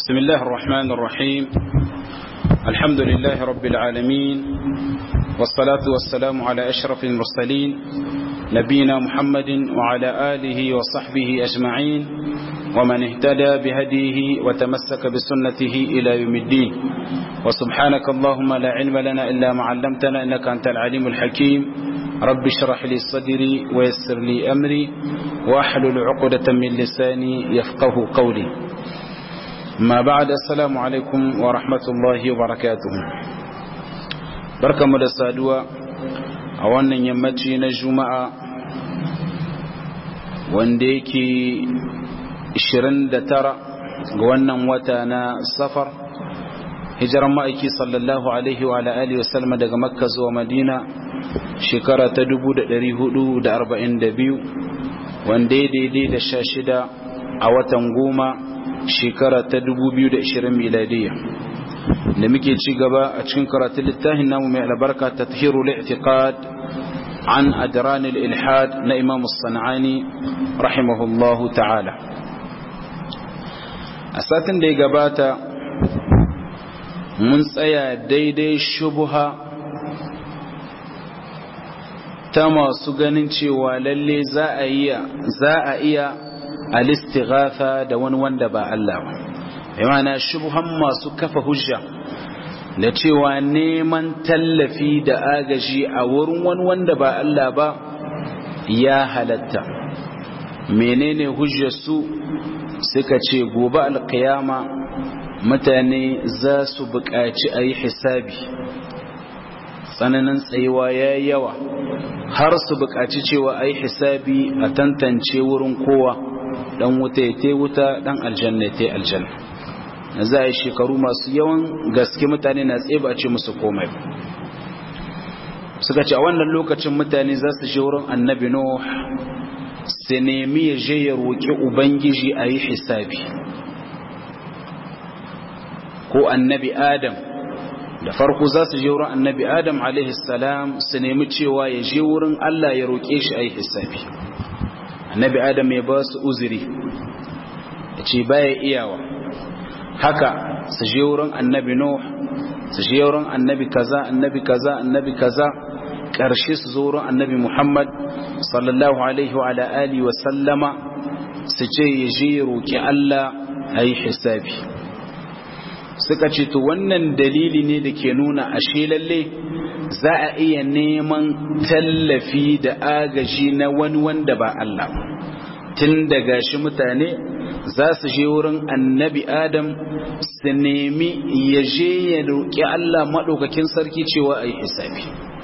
بسم الله الرحمن الرحيم الحمد لله رب العالمين والصلاة والسلام على أشرف المرسلين نبينا محمد وعلى آله وصحبه أجمعين ومن اهتدى بهديه وتمسك بسنته إلى يوم الدين وسبحانك اللهم لا علم لنا إلا ما علمتنا إنك أنت العليم الحكيم رب اشرح لي صدري ويسر لي أمري وأحلل عقدة من لساني يفقه قولي ما بعد السلام عليكم ورحمة الله وبركاته بركة مدسادوة أولا يمتي نجمع وانديكي 29 ga wannan wata na safar hijiran ma'aiki sallallahu alaihi wa alihi wasallam daga makka zuwa madina shekara ta 442 wanda ya daidai da sha shida a watan goma shekara ta 2020 miladiya da muke ci gaba a cikin karatun littafin namu mai albarka ta tahiru li'tiqad an adran al-ilhad na imam as-sanani rahimahullahu ta'ala a satin da ya gabata mun tsaya daidai shubuha ta masu ganin cewa lalle za a iya za a iya alistighatha da wani wanda ba Allah ba yana shubuhan masu kafa hujja da cewa neman tallafi da agaji a wurin wani wanda ba Allah ba ya halatta menene hujjar su suka ce gobe alkiyama mutane za su buƙaci a yi hisabi tsananin tsayuwa ya yawa har su buƙaci cewa a yi hisabi a tantance wurin kowa ɗan wuta ya te wuta ɗan aljanna ya te aljanna na za a yi shekaru masu yawan gaske mutane na tsaye ba ce musu komai suka ce a wannan lokacin mutane za su je wurin annabi nuh su nemi ya je ya roƙi ubangiji a yi hisabi ko annabi adam da farko za su je wurin annabi adam salam su nemi cewa ya je wurin allah ya roƙe shi a yi hisabi annabi adam ya ba su uzuri ya ce baya iyawa haka su je wurin annabi nuh su je wurin annabi kaza annabi kaza annabi kaza ƙarshe su zo wurin annabi Muhammad sallallahu alaihi wa alihi wa sallama su ce ya je roƙi Allah a yi hisabi suka ce to wannan dalili ne da ke nuna ashe lalle za a iya neman tallafi da agaji na wani wanda ba Allah tun daga shi mutane za su je wurin annabi Adam su nemi ya je ya roƙi Allah maɗaukakin sarki cewa a yi hisabi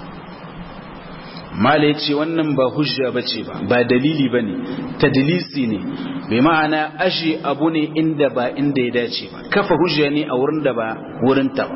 mala ya ce wannan ba hujja ba ce ba ba dalili ba ne tadilisi ne bai ma'ana ashe abu ne inda ba inda ya dace ba kafa hujja ne a wurin da ba wurin ta ba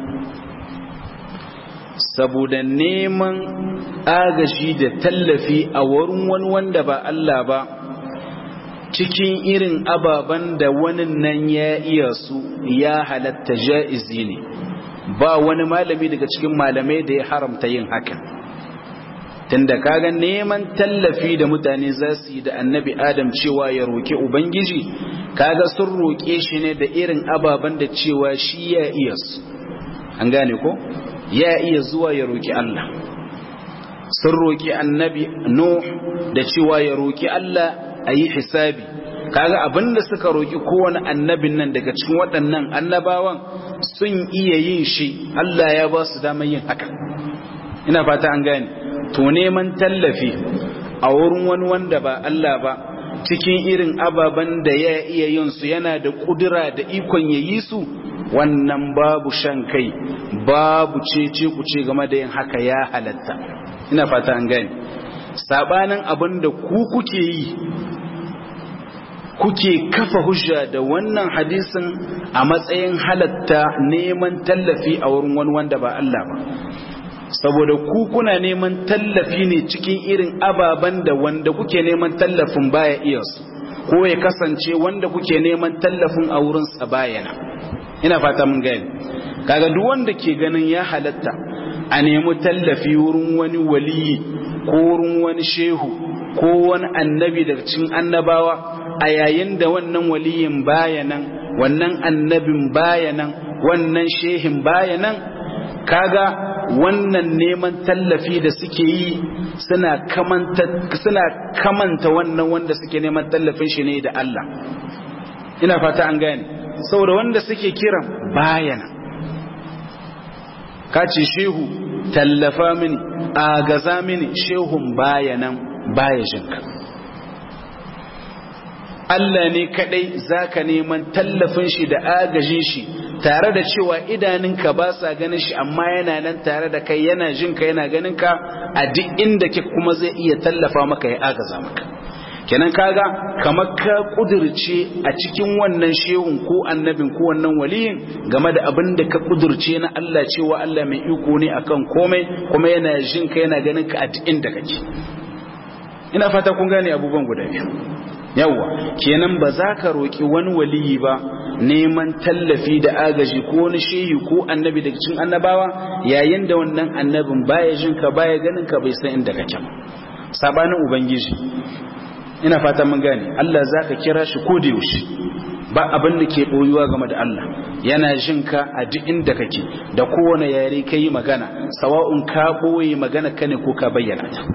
saboda neman agaji da tallafi a wurin wani wanda ba Allah ba cikin irin ababen da wani nan ya iya su ya halatta ja'izi ne ba wani malami daga cikin malamai da ya haramta yin hakan tunda kaga neman tallafi da mutane za su yi da annabi adam cewa ya roƙi ubangiji kaga sun roƙe shi ne da irin ababen da cewa shi ya iya su an gane ko ya iya zuwa ya roƙi Allah sun roƙi annabi nuh da cewa ya roƙi Allah a yi hisabi kaga abinda suka roƙi kowane annabin nan daga cikin waɗannan annabawan sun iya yin shi Allah ya ba su damar yin haka ina fata an gane to neman tallafi a wurin wani wanda ba Allah ba cikin irin ababen da ya iya yin su yana da kudura da ikon ya yi su wannan babu shan kai babu cece ku ce game da yin haka ya halatta ina fata an gani sabanin abin da ku kuke yi kuke kafa hujja da wannan hadisin a matsayin halatta neman tallafi a wurin wani wanda ba Allah ba saboda ku kuna neman tallafi ne cikin irin ababen da wanda kuke neman tallafin baya iya su ko ya kasance wanda kuke neman tallafin a wurinsa bayana ina fata mun gani kaga duk wanda ke ganin ya halatta a nemi tallafi wurin wani waliyi ko wurin wani shehu ko wani annabi daga cikin annabawa a yayin da wannan waliyin bayanan wannan annabin bayanan wannan shehin bayanan kaga wannan neman tallafi da suke yi suna kamanta suna kamanta wannan wanda suke neman tallafin shi ne da Allah ina fata an gane saboda wanda suke kiran bayana kace shehu tallafa mini agaza mini shehun bayanan baya jinka Allah ne kadai zaka neman tallafin shi da agajin shi tare da cewa idaninka ba sa ganin shi amma yana nan tare da kai yana jinka yana ganin ka a duk inda ke kuma zai iya tallafa maka ya agaza maka kenan kaga kamar ka kudirce a cikin wannan shehun ko annabin ko wannan waliyin game da abin da ka kudirce na Allah cewa Allah mai iko ne akan komai kuma yana jinka yana ganin ka a duk inda kake ina fata kun gane abubuwan guda biyu yawwa kenan ba za ka roƙi wani waliyi ba neman tallafi da agaji ko wani shehi ko annabi daga cikin annabawa yayin da wannan annabin baya jin ka baya ganin ka bai san inda kake ba sabanin ubangiji ina fata mun gane Allah zaka kira shi ko da yaushe ba abin da ke boyuwa game da Allah yana jin ka a duk inda kake da kowane yare kai magana sawa'un ka boye magana ka ne ko ka bayyana ta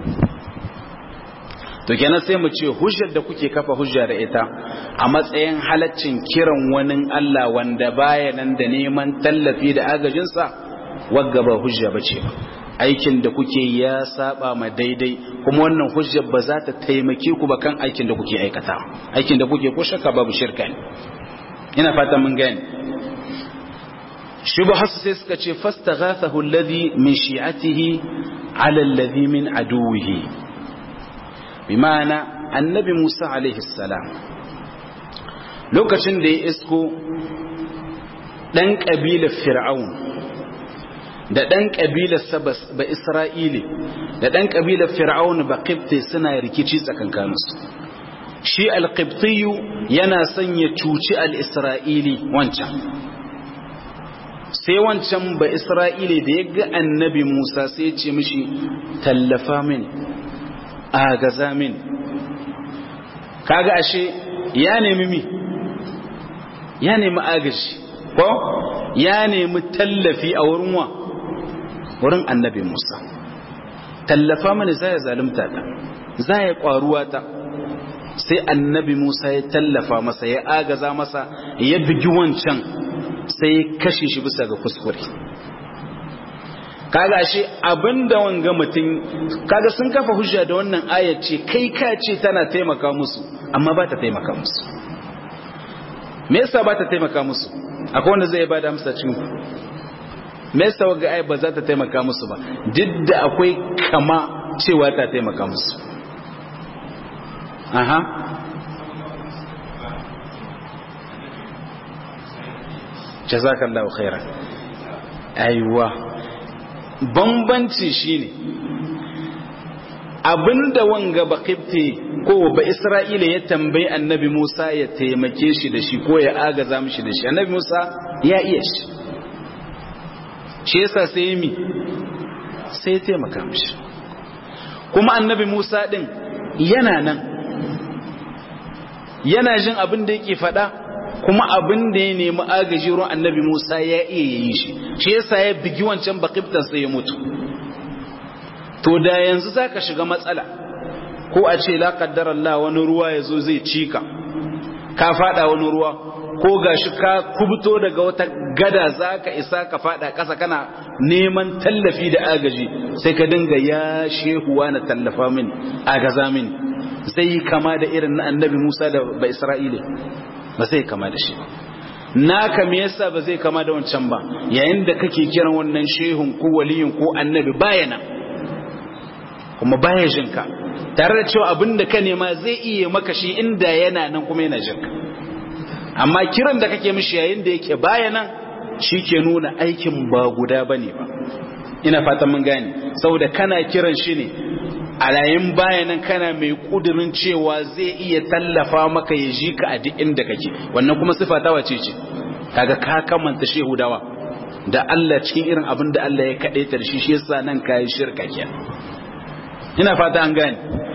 to kenan sai mu ce hujjar da kuke kafa hujja da ita a matsayin halaccin kiran wani Allah wanda baya nan da neman tallafi da agajinsa wagga ba hujja bace ba aikin da kuke ya saba ma daidai kuma wannan hujjar ba za ta taimake ku ba kan aikin da kuke aikata aikin da kuke ko shakka babu shirka ne ina fata mun gane shubha sai suka ce fastaghathahu alladhi min shi'atihi ala alladhi min aduwihi bimana annabi Musa alaihi salam lokacin da ya isko dan kabilar fir'aun da dan kabilar sabas ba isra'ili da dan kabilar fir'aun ba qibti suna rikici tsakankaninsu shi al-qibtiyu yana son ya cuci al-isra'ili wancan sai wancan ba isra'ili da ya ga annabi Musa sai ya ce mishi tallafa mini agaza min kaga ashe ya nemi mi ya nemi agaji ko ya nemi tallafi a wurin wa wurin annabi Musa tallafa mani zai zalunta ta zai kwaruwa ta sai annabi Musa ya tallafa masa ya agaza masa ya bigi wancan sai ya kashe shi bisa ga kuskure kaga shi abinda wanga mutum kaga sun kafa hujja da wannan ayat ce kai ka ce tana taimaka musu amma ba ta taimaka musu me yasa ba ta taimaka musu akwai wanda zai bada amsa cikin ku me yasa wanga ayat ba za ta taimaka musu ba duk da akwai kama cewa ta taimaka musu aha jazakallahu khairan aiwa bambanci shine abinda wanga bakifte ko ba isra'ila ya tambayi annabi musa ya taimake shi da shi ko ya agaza mishi da shi annabi musa ya iya shi shi yasa sai yi mi sai ya taimaka mishi kuma annabi musa din yana nan yana jin abin da yake faɗa kuma abin da ya nemi agaji ruwan annabi Musa ya iya yi shi shi yasa ya bigi wancan bakiftan sai ya mutu to da yanzu zaka shiga matsala ko a ce la qaddara Allah wani ruwa yazo zai cika ka fada wani ruwa ko gashi ka kubuto daga wata gada zaka isa ka fada kasa kana neman tallafi da agaji sai ka dinga ya shehuwa na tallafa mini agaza mini zai kama da irin na annabi Musa da ba Isra'ila ba zai kama da shi ba naka me yasa ba zai kama da wancan ba yayin da kake kiran wannan shehun ko waliyin ko annabi bayana kuma baya jinka tare da cewa abin da ka nema zai iya maka shi inda yana nan kuma yana jinka amma kiran da kake mishi yayin da yake bayana shi ke nuna aikin ba guda bane ba ina fatan mun gane saboda kana kiran shi ne a yayin bayanan kana mai kudirin cewa zai iya tallafa maka ya ji ka a duk inda kake wannan kuma sifa ta wace ce kaga ka kamanta shehudawa da Allah cikin irin abin da Allah ya kaɗe ta da shi shi yasa nan kayi shirka ke ina fata an gane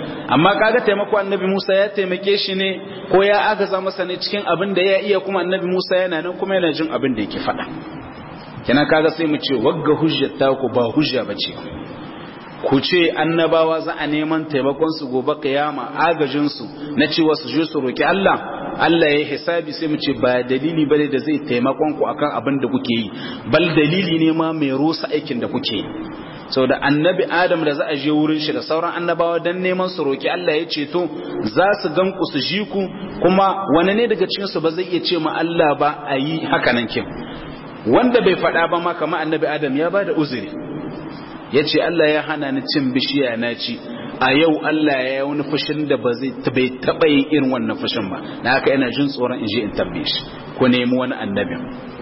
amma kaga taimako annabi Musa ya taimake shi ne ko ya agaza masa ne cikin abin da ya iya kuma annabi Musa yana nan kuma yana jin abin da yake faɗa kenan kaga sai mu ce wagga hujjar ta ku ba hujja bace ku ce annabawa za a neman taimakon su gobe kiyama agajin su na cewa su je su roki Allah Allah ya hisabi sai mu ce ba dalili bane da zai taimakon ku akan abin da kuke yi bal dalili ne ma mai rusa aikin da kuke yi saboda annabi Adam da za a je wurin shi da sauran annabawa dan neman su roki Allah ya ceto za su gan ku su ji ku kuma wani ne daga cikin su ba zai iya ce ma Allah ba a yi haka nan kin wanda bai faɗa ba ma kamar annabi Adam ya bada uzuri ya ce Allah ya hana ni cin bishiya na ci a yau Allah ya yi wani fushin da ba zai bai taɓa yin irin wannan fushin ba na haka yana jin tsoron in je in tambaye shi ku nemi wani annabin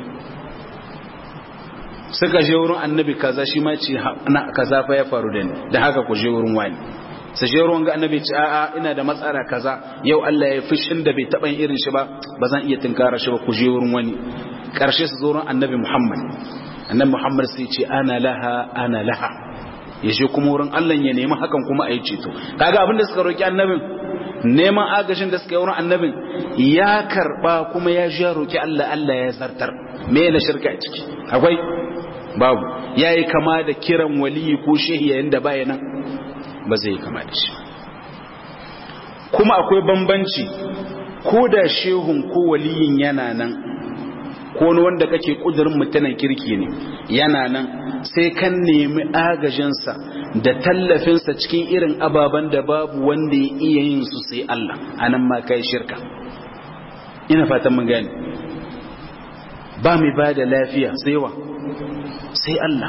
suka je wurin annabi kaza shi ma ce na kaza fa ya faru da ni da haka ku je wurin wani su je wurin ga annabi ce a'a ina da matsala kaza yau Allah ya fushin da bai taɓa yin irin shi ba ba zan iya tunkara shi ba ku je wurin wani karshe su zo wurin annabi Muhammad annabi Muhammad sai ce ana laha ana laha ya je kuma wurin Allah ya nemi hakan kuma a yi ceto kaga abin da suka roki annabin neman agajin da suka yi wurin annabin ya karba kuma ya ji roki Allah Allah ya zartar me na shirka a ciki akwai babu yayi kama da kiran waliyi ko shehi yayin da baya nan ba zai kama da shi kuma akwai bambanci ko da shehun ko waliyin yana nan ko wani wanda kake kudurin mutanen kirki ne yana nan sai kan nemi agajinsa da tallafinsa cikin irin ababen da babu wanda ya iya yin su sai Allah anan ma kai shirka ina fatan mun gane ba mai ba da lafiya sai wa sai Allah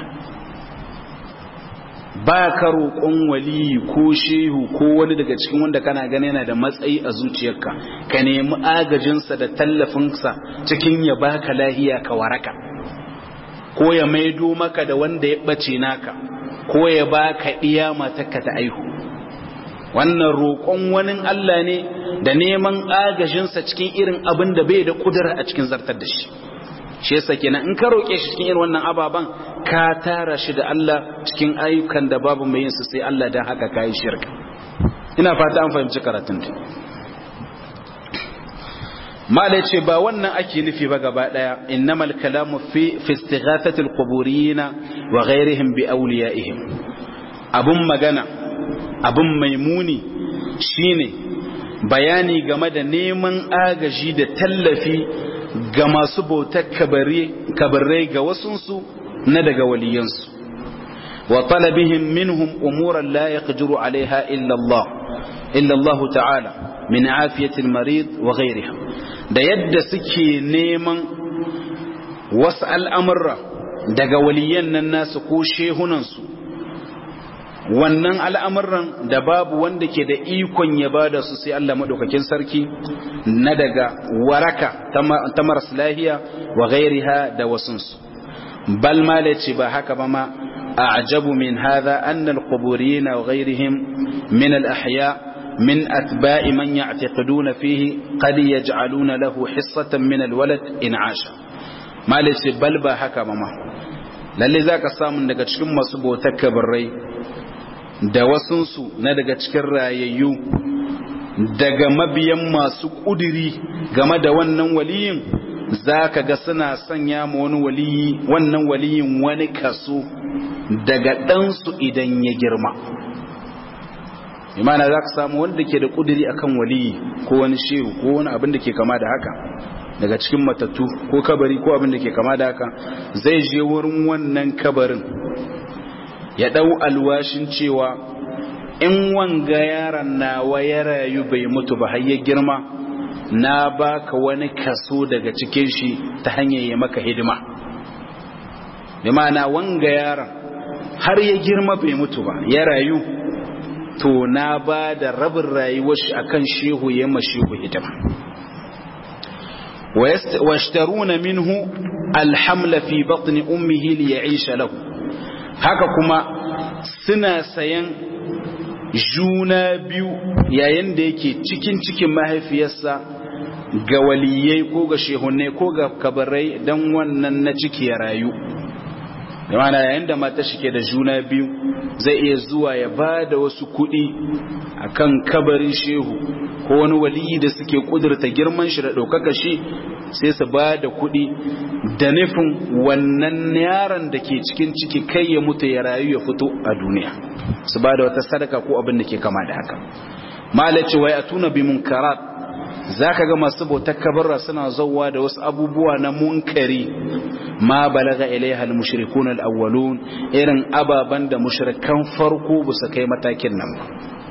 ba ka roƙon waliyi ko shehu ko wani daga cikin wanda kana gani yana da matsayi a zuciyarka ka nemi agajinsa da tallafinsa cikin ya baka lahiya ka waraka ko ya maido maka da wanda ya ɓace naka ko ya baka iya matarka ta aihu wannan roƙon wani Allah ne da neman agajinsa cikin irin abin da bai da ƙudura a cikin zartar da shi shi yasa kenan in ka roƙe shi cikin irin wannan ababan ka tara shi da Allah cikin ayyukan da babu mai yin su sai Allah dan haka kai shirka ina fata an fahimci karatun ta mala ce ba wannan ake nufi ba gaba daya innamal kalamu fi fi istighathati alquburin wa ghayrihim bi awliyaihim abun magana abun maimuni shine bayani game da neman agaji da tallafi ga masu bautar kabarai ga wasunsu na daga waliyansu wa talabihim minhum umuran la yaqdiru alaiha illa Allah illa Allah ta'ala min afiyatil marid wa ghayriha da yadda suke neman wasu al'amurra daga waliyan nan nasu ko shehunansu wannan al'amuran da babu wanda ke da ikon ya ba da su sai Allah maɗaukakin sarki na daga waraka ta maras lahiya wa gairiha da wasunsu bal ma ce ba haka ba ma a ajabu min haza annal quburiyina wa gairihim min al-ahya من أتباع من يعتقدون فيه قد يجعلون له حصة من الولد إن عاش ما ليس بل با haka mama lalle zaka samu daga cikin masu bautar kabarai da wasunsu na daga cikin rayayyu daga mabiyan masu ƙudiri game da wannan waliyin za ka ga suna sanya ma wani waliyi wannan waliyin wani kaso daga ɗansu idan ya girma imana za ka samu wanda ke da ƙudiri akan waliyi ko wani shehu ko wani abin da ke kama da haka daga cikin matattu ko kabari ko abin da ke kama da haka zai je wurin wannan kabarin ya ɗau alwashin cewa in wanga yaron nawa ya rayu bai mutu ba har ya girma na baka wani kaso daga cikin shi ta hanyar ya maka hidima bi ma'ana wanga yaron har ya girma bai mutu ba ya rayu to na ba da rabin rayuwar shi akan shehu ya ma shehu hidima ويشترون منه الحمل في بطن أمه ليعيش له haka kuma suna sayan juna biyu yayin da yake cikin cikin mahaifiyarsa ga waliyai ko ga shehunai ko ga kabarai don wannan na ciki ya rayu da mana yayin da mata shi ke da juna biyu zai iya zuwa ya ba da wasu kuɗi a kan kabarin shehu ko wani waliyi da suke ƙudurta girman shi da ɗaukaka shi sai su ba da kuɗi da nufin wannan yaron da ke cikin ciki kai ya mutu ya rayu ya fito a duniya su ba da wata sadaka ko abin da ke kama da haka malaci wai a tuna bi munkarat za ka ga masu bautar kabarra suna zauwa da wasu abubuwa na munkari ma balaga ilaiha al-mushrikun al-awwalun irin ababan da mushrikan farko ba su kai matakin nan ba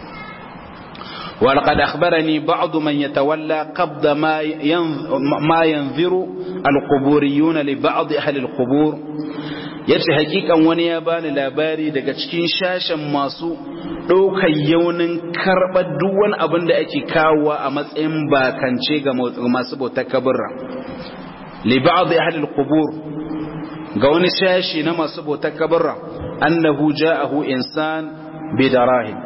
ولقد أخبرني بعض من يتولى قبض ما ما ينذر القبوريون لبعض أهل القبور yace hakikan wani ya bani labari daga cikin shashen masu ɗaukar yaunin karɓar duk wani abin da ake kawowa a matsayin bakance ga masu bautar kaburra li ba'd ahli al-qubur ga wani shashi na masu bautar kaburra annahu ja'ahu insan bi darahim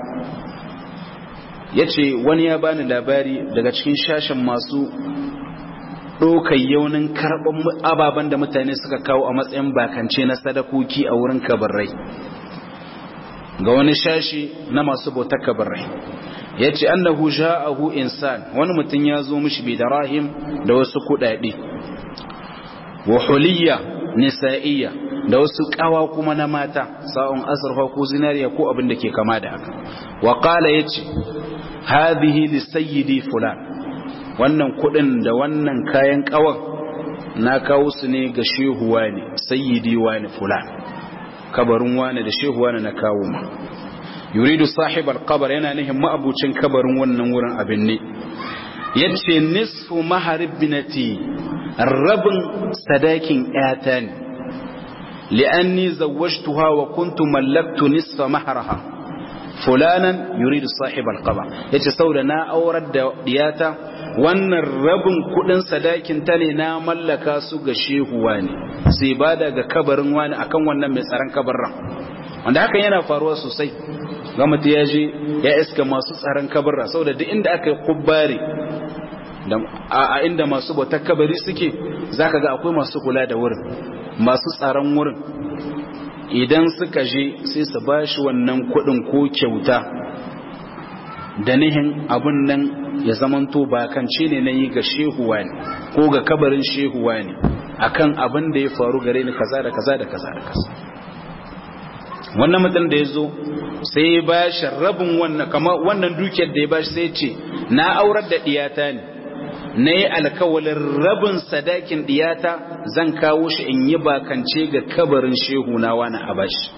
yace wani ya bani labari daga cikin shashen masu ɗaukar yaunin karɓar ababen da mutane suka kawo a matsayin bakance na sadakoki a wurin kabarrai ga wani shashi na masu bautar kabarrai ya ce annahu ja'ahu insan wani mutum ya zo mishi bi darahim da wasu kuɗaɗe wa huliyya nisa'iyya da wasu ƙawa kuma na mata sa'un azurfa ko zinariya ko abin da ke kama da haka wa qala yace hadhihi li sayyidi fulan wannan kudin da wannan kayan kawan na kawo su ne ga shehuwa ne sayyidi wani fulan kabarin wani da shehuwa ne na kawo ma yuridu sahibar kabar yana nihin ma'abucin kabarin wannan wurin abin ne yace nisfu maharib binati rabin sadakin yata ne li'anni zawwajtuha wa kuntu mallaktu nisfa maharaha fulanan yuridu sahibal qaba yace saboda na aurar da diyata wannan rabin kudin sadakin ta ne na mallaka su ga shehuwa ne sai ba daga kabarin wani akan wannan mai tsaron kabarin wanda hakan yana faruwa sosai ga mutum ya je ya iska masu tsaron kabarra saboda duk inda aka yi kubbari a inda masu bautar kabari suke zaka ga akwai masu kula da wurin masu tsaron wurin idan suka je sai su ba shi wannan kudin ko kyauta da nihin abun nan ya zamanto bakance ne na yi ga shehuwa ne ko ga kabarin shehuwa ne akan abin da ya faru gare ni kaza da kaza da kaza da kaza wannan mutum da ya zo sai ya ba shi rabin wannan kamar wannan dukiyar da ya ba shi sai ce na aurar da diyata ne na yi alkawalin rabin sadakin diyata zan kawo shi in yi bakance ga kabarin shehu na wani abashi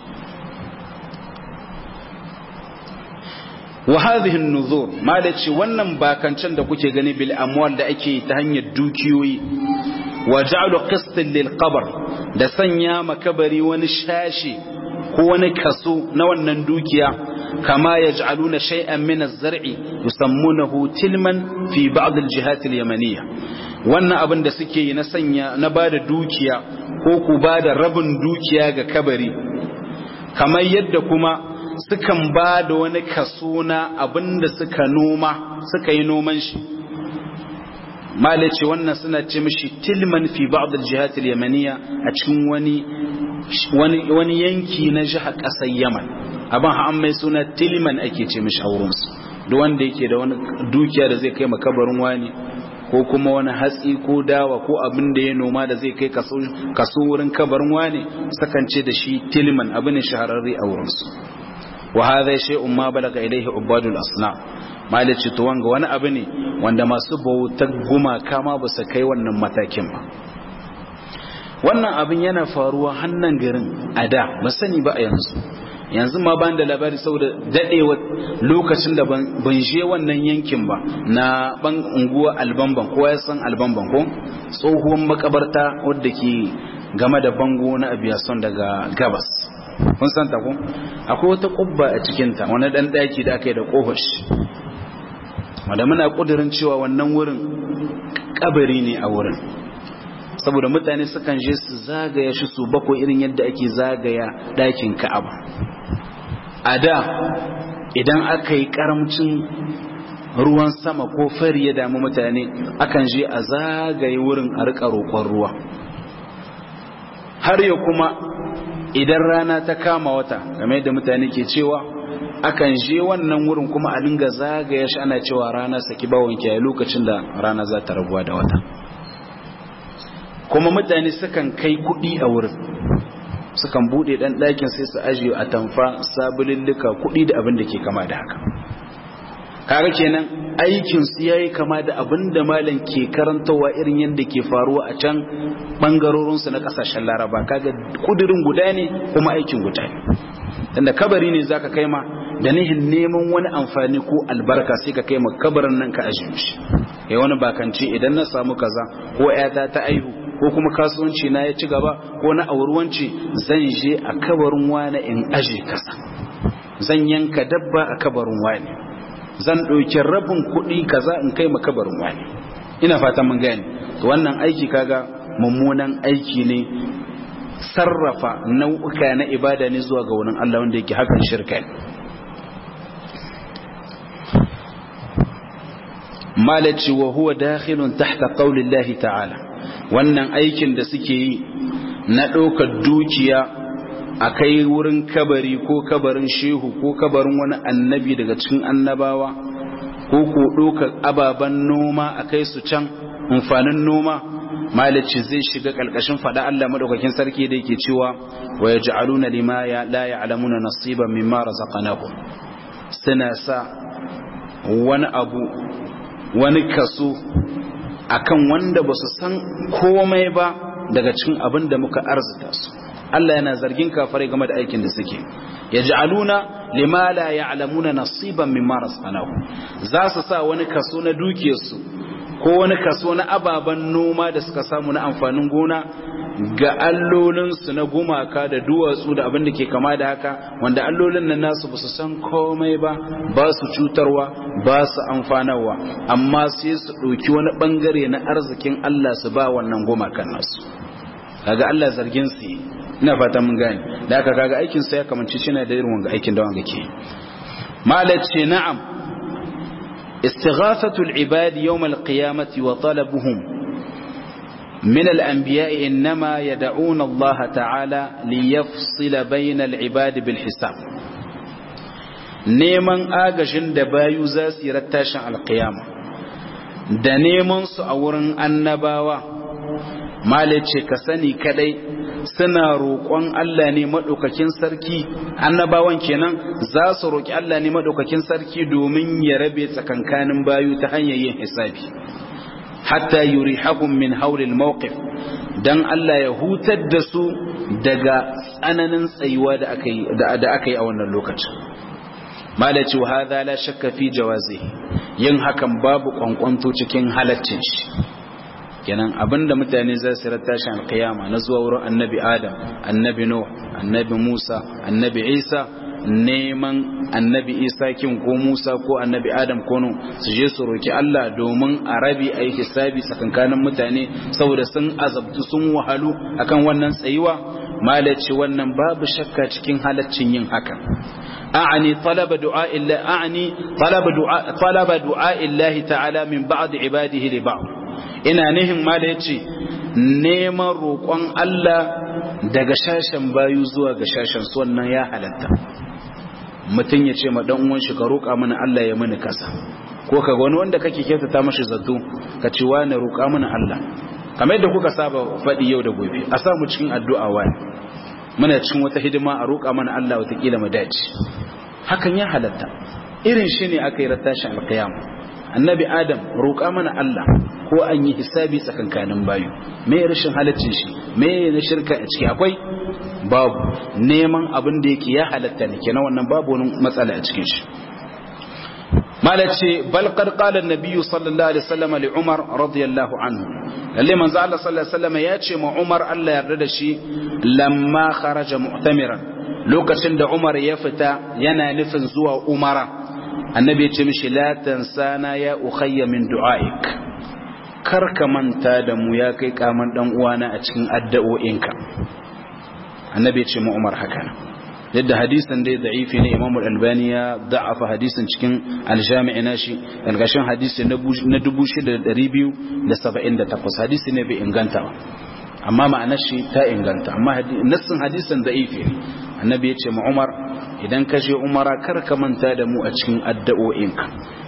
wa hadhihi an-nuzur malaci wannan bakancen da kuke gani bil amwal da ake ta hanyar dukiyoyi wa ja'alu qistan lil qabr da sanya makabari wani shashi ko wani kaso na wannan dukiya kama yaj'aluna shay'an min az-zar'i yusammunahu tilman fi ba'd al-jihat al-yamaniyya wannan abin da suke yi na sanya na bada dukiya ko ku bada rabin dukiya ga kabari kamar yadda kuma sukan ba da wani kaso na abin da suka noma suka yi noman shi malace wannan suna ce mishi tilman fi ba'd al-jihat al-yamaniyya a cikin wani wani yanki na jihar ƙasar Yaman abin ha mai suna tilman ake ce mishi a wurin su duk wanda yake da wani dukiya da zai kai makabarin wani ko kuma wani hatsi ko dawa ko abin da ya noma da zai kai kaso wurin kabarin wani sakan ce da shi tilman abin shahararre a wurin su wa hadha shay'un ma balaga ilayhi ubadul asnam malici to wanga wani abu ne wanda masu bautar gumaka ma ba su kai wannan matakin ba wannan abin yana faruwa hannan garin a da ba sani ba a yanzu yanzu ma ban da labari saboda dadewa lokacin da ban je wannan yankin ba na ban unguwa albamban ko ya san albamban ko tsohuwar makabarta wadda ke game da bango na abiyason daga gabas kun san ta ko akwai wata kubba a cikinta wani dan daki da aka yi da kohosh wanda muna kudirin cewa wannan wurin kabari ne a wurin saboda mutane sukan je su zagaya shi su bakwai irin yadda ake zagaya dakin ka'aba a da idan aka yi karamcin ruwan sama ko fari ya damu mutane akan je a zagaye wurin a rika roƙon ruwa har ya kuma idan rana ta kama wata game yadda mutane ke cewa akan je wannan wurin kuma a dinga zagaya shi ana cewa rana saki bawon kiyaye lokacin da rana za ta rabuwa da wata kuma mutane sukan kai kuɗi a wurin sukan buɗe ɗan ɗakin sai su ajiye a tamfa sabulillika kuɗi da abin da ke kama da haka kaga kenan aikin su yayi kama da abin da malam ke karantawa irin yadda ke faruwa a can bangarorin su na kasashen Laraba kaga kudirin guda ne kuma aikin guda ne tunda kabari ne zaka kai ma da nihin neman wani amfani ko albarka sai ka kai ma kabarin nan ka ajiye shi eh wani bakance idan na samu kaza ko ƴata ta aihu ko kuma kasuwanci na ya ci gaba ko na aurwanci zan je a kabarin wani in aje kasa zan yanka dabba a kabarin wani zan ɗauki rabin kuɗi kaza in kai makabarin wani ina fatan mun gani wannan aiki kaga mummunan aiki ne sarrafa nau'uka na ibada ne zuwa ga wani Allah wanda yake hakan shirka ne malaci wa huwa dakhilun tahta qaulillahi ta'ala wannan aikin da suke yi na ɗaukar dukiya a kai wurin kabari ko kabarin shehu ko kabarin wani annabi daga cikin annabawa ko ko ɗaukar ababen noma a kai su can amfanin noma malici zai shiga ƙarƙashin faɗa Allah maɗaukakin sarki da yake cewa wa ya ja'aluna lima ya la ya'lamuna nasiban mimma razaqnahu suna sa wani abu wani kaso akan wanda ba su san komai ba daga cikin abin da muka arzita su Allah yana zargin kafirai game da aikin da suke yaj'aluna lima la ya'lamuna nasiban mimma rasanahu za su sa wani kaso na dukiyarsu ko wani kaso na ababen noma da suka samu na amfanin gona ga allolinsu na gumaka da duwatsu da abin da ke kama da haka wanda allolin nan nasu ba su san komai ba ba su cutarwa ba su amfanarwa amma sai su ɗauki wani ɓangare na arzikin Allah su ba wannan gumakan nasu kaga Allah zargin su ina fata mun gane da aka kaga aikin sa ya kamanci shi na da irin wanga aikin da wanga ke malat ce na'am istighathatu al-ibad yawm al-qiyamati wa talabuhum min al-anbiya inma yad'una Allah ta'ala liyafsila bayna al-ibad bil hisab neman agajin da bayu za su yi rattashin al-qiyama da neman su a wurin annabawa malace ka sani kadai suna roƙon Allah ne maɗaukakin sarki annabawan kenan za su roƙi Allah ne maɗaukakin sarki domin ya rabe tsakankanin bayu ta hanyar yin hisabi hatta yurihahum min haulil mawqif dan Allah ya hutar da su daga tsananin tsayuwa da aka yi da aka yi a wannan lokacin malaci wa hadha la shakka fi jawazi yin hakan babu kwankwanto cikin halaccin shi kenan abinda mutane za su rata shi alkiyama na zuwa wurin annabi adam annabi nuh annabi musa annabi isa neman annabi isa kin ko musa ko annabi adam ko nuh su je su roki allah domin a rabi a yi hisabi tsakankanin mutane saboda sun azabtu sun wahalu akan wannan tsayuwa malaci wannan babu shakka cikin halaccin yin hakan أعني طلب دعاء الله أعني طلب دعاء طلب دعاء الله تعالى من بعض عباده لبعض ina nihin ma da ya ce neman roƙon Allah daga shashen bayu zuwa ga shashen su wannan ya halatta mutum ya ce ma dan uwan shi ka roƙa mana Allah ya mini kasa ko ka ga wani wanda kake kyautata mashi zato ka ce wani roƙa mana Allah kamar yadda kuka saba faɗi yau da gobe a samu cikin addu'a wani muna cikin wata hidima a roƙa mana Allah watakila mu dace hakan ya halatta irin shi ne aka yi rattashin alƙiyama annabi adam roƙa mana Allah ko an yi hisabi tsakankanin bayu me rashin halaccin shi me na shirka a ciki akwai babu neman abin da yake ya halatta ne kenan wannan babu wani matsala a cikin shi malace bal qad qala an-nabiy sallallahu alaihi wasallam li umar radiyallahu anhu lalle manzo Allah sallallahu alaihi wasallam ya ce ma umar Allah yarda da shi lamma kharaja mu'tamiran lokacin da umar ya fita yana nufin zuwa umara annabi ya ce mishi la tansana ya ukhayya min du'aik kar ka manta da mu ya kai kaman dan uwana a cikin addu'o'inka annabi ya ce mu Umar haka yadda hadisin dai da'ifi ne Imam Al-Albani ya da'afa hadisin cikin al-Jami' nashi algashin hadisi na 6278 hadisi ne bai inganta ba amma ma'anar shi ta inganta amma nassin hadisin da'ifi ne annabi ya ce ma umar idan ka je umara kar ka manta da mu a cikin addu'o'inka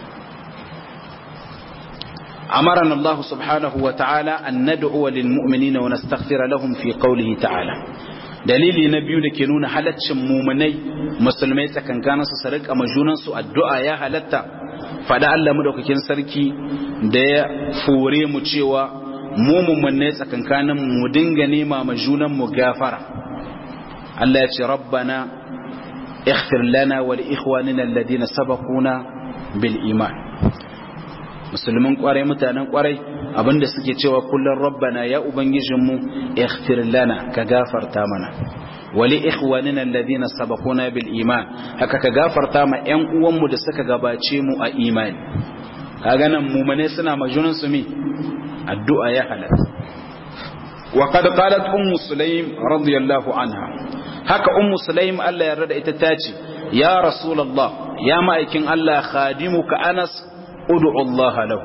أمرنا الله سبحانه وتعالى أن ندعو للمؤمنين ونستغفر لهم في قوله تعالى dalili na biyu da ke nuna halaccin mumunai musulmai tsakankanin su sarik a majunansu addu'a ya halatta fada Allah madaukakin sarki da ya fore mu cewa mu mumunai tsakankanin mu dinga nema majunan mu gafara Allah ya ce rabbana ighfir lana wa li ikhwanina alladhina sabaquna bil iman musulmin kwarai mutanen kwarai abinda suke cewa kullum rabbana ya ubangijinmu ighfir lana ka gafarta mana wali ikhwanina alladhina sabaquna bil iman haka ka gafarta ma ƴan uwanmu da suka gabace mu a imani kaga nan mumane suna majunan su mi addu'a ya halatta wa qad qalat ummu sulaim radiyallahu anha haka ummu sulaim Allah ya rada ita tace ya rasulullah ya ma'aikin Allah khadimuka anas ud'u Allah lahu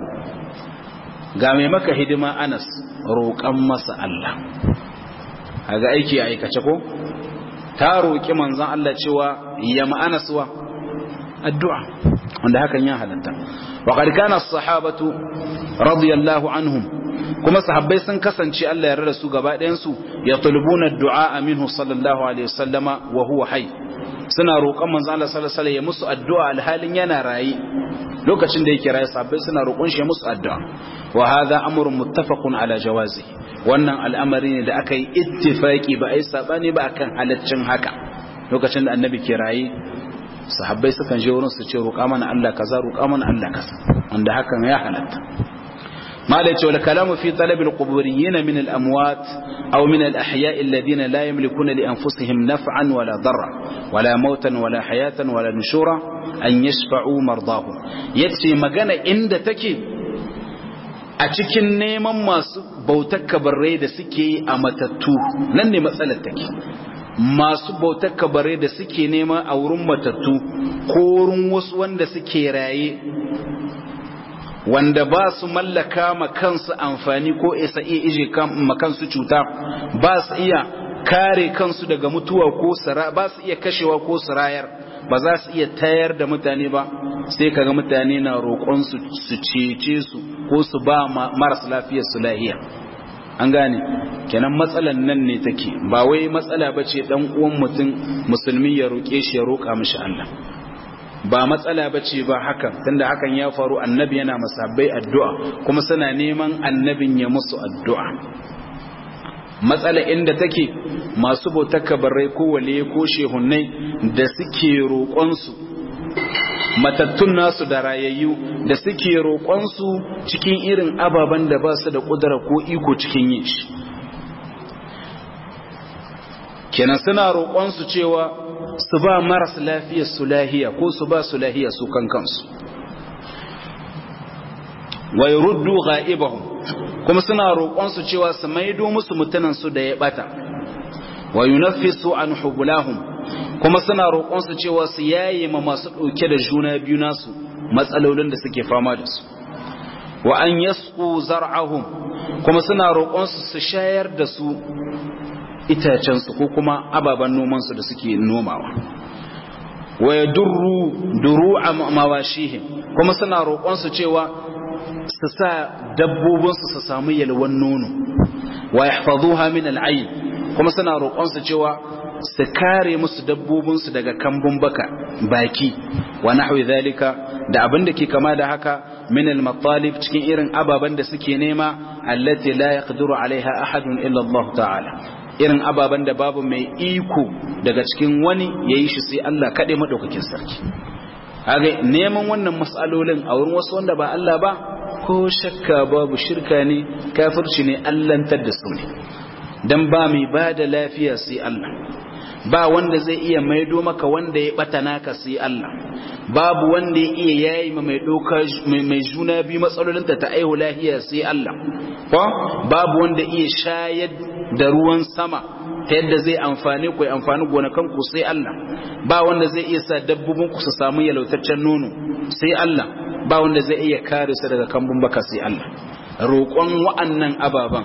ga mai maka hidima Anas roƙan masa Allah kaga aiki a aikace ko ta roƙi manzon Allah cewa ya ma Anas wa addu'a wanda hakan ya halatta wa qad kana as-sahabatu radiyallahu anhum kuma sahabbai sun kasance Allah ya rada su gaba ɗayan su yatlubuna ad-du'a minhu sallallahu alaihi wasallama wa huwa hayy suna roƙon manzon Allah sallallahu alaihi wasallam ya musu addu'a alhalin yana rayi lokacin da yake raye sahabbai suna roƙon shi musu addu'a wa hadha amrun muttafaqun ala jawazi wannan al'amari ne da aka yi ittifaki ba ai sabani ba akan halaccin haka lokacin da annabi ke raye sahabbai sukan je wurin su ce roƙa mana Allah kaza roƙa mana Allah kaza wanda hakan ya halatta ما لا يتولى كلام في طلب القبوريين من الأموات أو من الأحياء الذين لا يملكون لأنفسهم نفعا ولا ضرا ولا موتا ولا حياة ولا نشورا أن يشفعوا مرضاهم يتسي مغانا إند تكي أتكين نيما masu bautar kabarai da suke yi a matattu nan ne matsalar take masu bautar kabarai da suke nema a wurin matattu ko wurin wasu wanda suke raye wanda ba su mallaka ma kansu amfani ko isa iya ije ma kansu cuta ba su iya kare kansu daga mutuwa ko sara ba su iya kashewa ko sarayar ba za su iya tayar da mutane ba sai kaga mutane na roƙon su su cece su ko su ba maras lafiyar su lahiya an gane kenan matsalan nan ne take ba wai matsala bace dan uwan mutum musulmi ya roƙe shi ya roƙa mishi Allah ba matsala ba ce ba hakan tunda hakan ya faru annabi yana masabbai addu'a kuma suna neman annabin ya musu addu'a matsala inda take masu bautar kabarai ko wale ko shehunnai da suke roƙonsu matattun nasu da rayayyu da suke roƙonsu cikin irin ababen da ba su da ƙudura ko iko cikin yin shi kenan suna roƙonsu cewa su ba maras lafiyar su lahiya ko su ba su lahiya su kan kansu wai ruddu ga'ibahum kuma suna roƙon su cewa su maido musu mutanen su da ya bata wa yunaffisu an hubulahum kuma suna roƙon su cewa su yaye ma masu ɗauke da juna biyu nasu matsalolin da suke fama da su wa an yasqu zar'ahum kuma suna roƙon su su shayar da su itacensu ko kuma ababen nomansu da suke nomawa wa ya durru duru a mawashihim kuma suna roƙonsu cewa su sa dabbobinsu su samu yalwan nono wa ya min al'ayin kuma suna roƙonsu cewa su kare musu dabbobinsu daga kambun baka baki wa nahwi zalika da abin da ke kama da haka min al-matalib cikin irin ababen da suke nema allati la yaqdiru alaiha ahadun illa Allah ta'ala irin ababen da babu mai iko daga cikin wani ya yi shi sai Allah kaɗe maɗaukakin sarki haka neman wannan matsalolin a wurin wasu wanda ba Allah ba ko shakka babu shirka ne kafirci ne allantar da su ne don ba mai ba da lafiya sai Allah ba wanda zai iya maido maka wanda ya ɓata naka sai Allah babu wanda ya iya yayi ma mai doka mai juna biyu matsalolinta ta aihu lahiya sai Allah ko babu wanda iya shayar da ruwan sama ta yadda zai amfani ku amfani gonakan ku sai Allah ba wanda zai iya sa dabbobin ku su samu yalautaccen nono sai Allah ba wanda zai iya kare su daga kambun baka sai Allah roƙon wa'annan ababan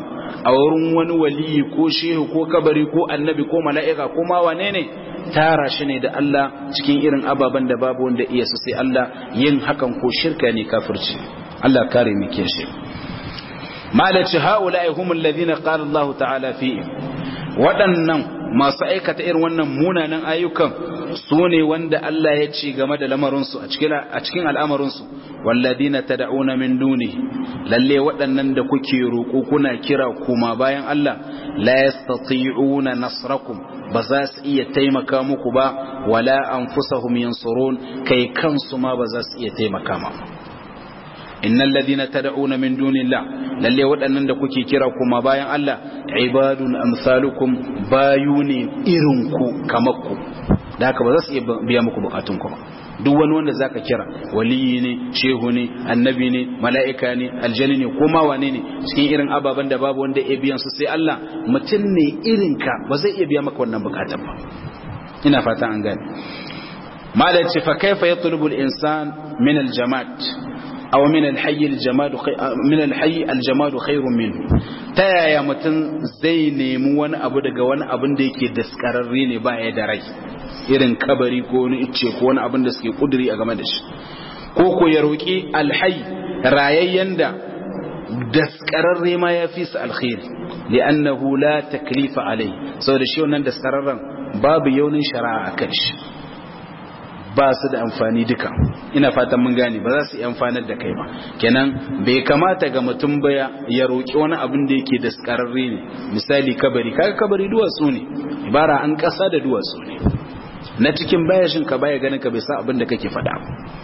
a wurin wani waliyi ko shehu ko kabari ko annabi ko mala'ika ko ma wane ne tara shi ne da Allah cikin irin ababen da babu wanda iya su sai Allah yin hakan ko shirka ne kafirci Allah kare mu ke shi malaci haula'i humul ladina qala Allah ta'ala fi waɗannan masu aikata irin wannan munanan ayyukan su ne wanda Allah ya ce game da lamarinsu a cikin al'amarinsu walladina tad'una min duni lalle waɗannan da kuke roƙo kuna kira kuma bayan Allah la yastati'una nasrakum ba za su iya taimaka muku ba wala anfusahum yansurun kai kansu ma ba za su iya taimaka ma innal ladina tad'una min dunillah lalle waɗannan da kuke kira kuma bayan Allah ibadun amsalukum bayuni irin ku kamar ku da haka ba za su iya biya muku bukatun ku ba duk wani wanda zaka kira waliyi ne shehu ne annabi ne mala'ika ne aljani ne ko ma wane ne cikin irin ababen da babu wanda ya biyan su sai Allah mutum ne irin ka ba zai iya biya maka wannan bukatun ba ina fata an gane malai ce fa kaifa yatlubu al-insan min al-jama'at aw min al-hayy al-jamad min al-hayy al-jamad khairun min ta yaya mutum zai nemi wani abu daga wani abin da yake daskararre ne ba ya da rai irin kabari ko wani icce ko wani abin da suke kuduri a game da shi ko ko ya roki al-hayy rayayyen da daskararre ma ya fi su alkhairi li'annahu la taklifa alai saboda shi wannan daskararren babu yaunin shari'a a kan shi ba su da amfani duka ina fatan mun gane ba za su yi amfanar da kai ba kenan bai kamata ga mutum ba ya roƙi wani abin da yake daskararre ne misali kabari kaga kabari duwatsu ne ibara an ƙasa da duwatsu ne na cikin bayashin ka baya ganin ka bai sa abin da kake faɗa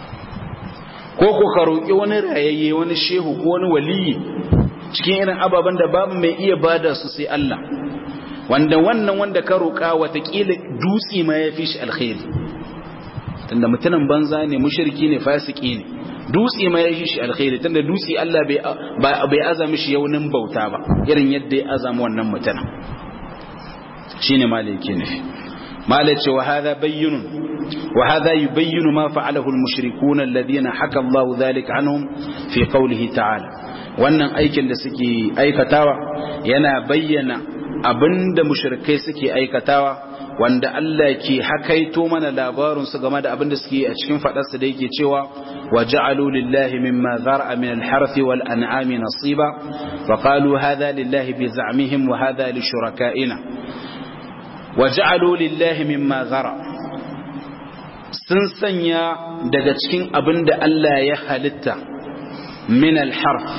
ko ko ka roƙi wani rayayye wani shehu ko wani waliyi cikin irin ababen da babu mai iya bada su sai Allah wanda wannan wanda ka roƙa watakila dutse ma ya fi shi alkhairi tunda mutumin banza ne mushriki ne fasiki ne dutse ma ya fi shi alkhairi tunda dutse Allah bai bai azami shi yaunin bauta ba irin yadda ya azama wannan mutumin shine malaki ne malaci wa hadha bayyinun wa hadha yubayyinu ma fa'alahu al-mushrikuna alladhina haka Allah dhalika anhum fi qawlihi ta'ala wannan aikin da suke aikatawa yana bayyana abinda mushrikai suke aikatawa wanda Allah ke hakaito mana labarin su game da abinda suke a cikin fadarsa da yake cewa wa ja'alu lillahi mimma zar'a min al-harth wal an'ami nasiba wa qalu hadha lillahi bi za'mihim wa hadha li shuraka'ina wa ja'alu lillahi mimma zar'a sun sanya daga cikin abinda Allah ya halitta min al-harth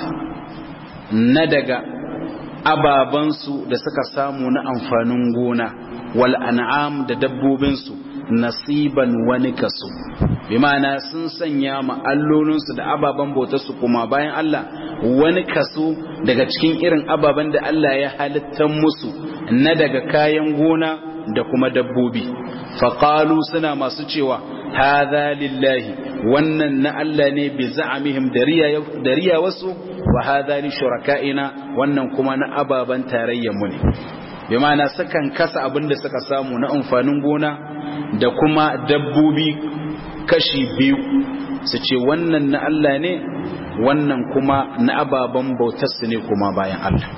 na daga ababansu da suka samu na amfanin gona wal an'am da dabbobinsu nasiban wani kaso bi ma'ana sun sanya ma allolinsu da ababen bautarsu kuma bayan Allah wani kaso daga cikin irin ababen da Allah ya halitta musu na daga kayan gona da kuma dabbobi faƙalu suna masu cewa hadha lillahi wannan na Allah ne bi za'amihim da riya wasu wa hadha li shuraka'ina wannan kuma na ababan tarayyar mu ne bi ma'ana sukan kasa abin da suka samu na amfanin gona da kuma dabbobi kashi biyu su ce wannan na Allah ne wannan kuma na ababan bautar su ne kuma bayan Allah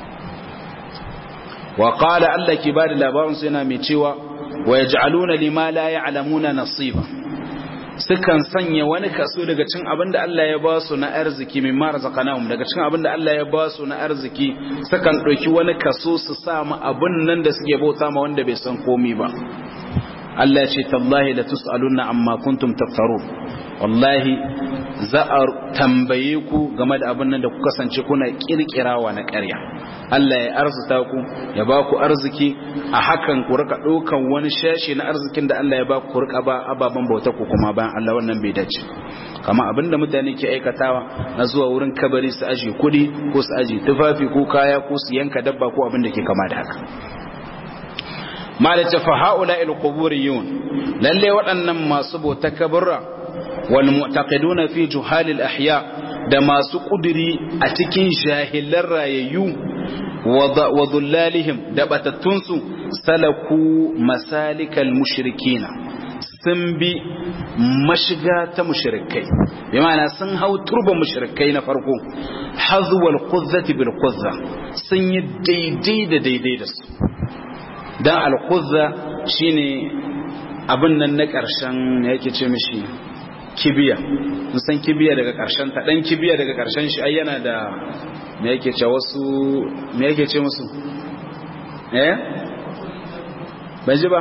wa qala Allah ke bada labarin su yana mai cewa wa yaj'aluna lima la ya'lamuna nasiba sukan sanya wani kaso daga cin abin da Allah ya ba su na arziki min ma razaqnahum daga cin abin da Allah ya ba su na arziki sukan ɗauki wani kaso su sa mu abin nan da suke bauta ma wanda bai san komi ba Allah ya ce tallahi la tus'aluna amma kuntum taftarun wallahi za a tambaye ku game da abin nan da ku kasance kuna kirkirawa na ƙarya Allah ya arzuta ku ya ba ku arziki a hakan ku rika ɗaukan wani shashi na arzikin da Allah ya ba ku rika ba ababen bauta ku kuma bayan Allah wannan bai dace kama abin da mutane ke aikatawa na zuwa wurin kabari su aje kuɗi ko su aje tufafi ko kaya ko su yanka dabba ko abin da ke kama da haka malaka fa haula il quburiyun lalle waɗannan masu bauta kaburra wal mu'taqiduna fi juhalil ahya da masu kuduri a cikin jahilan rayayyu wa dhullalihim da batattunsu salaku masalikal mushrikina sun bi mashiga ta mushrikai bi ma'ana sun hau turban mushrikai na farko hazwal quzzati bil quzza sun yi daidai da daidai da su dan al quzza shine abin nan na karshen yake ce mishi kibiya san kibiya daga karshen ta dan kibiya daga karshen shi ai yana da me yake ce wasu me yake ce musu eh ban ji ba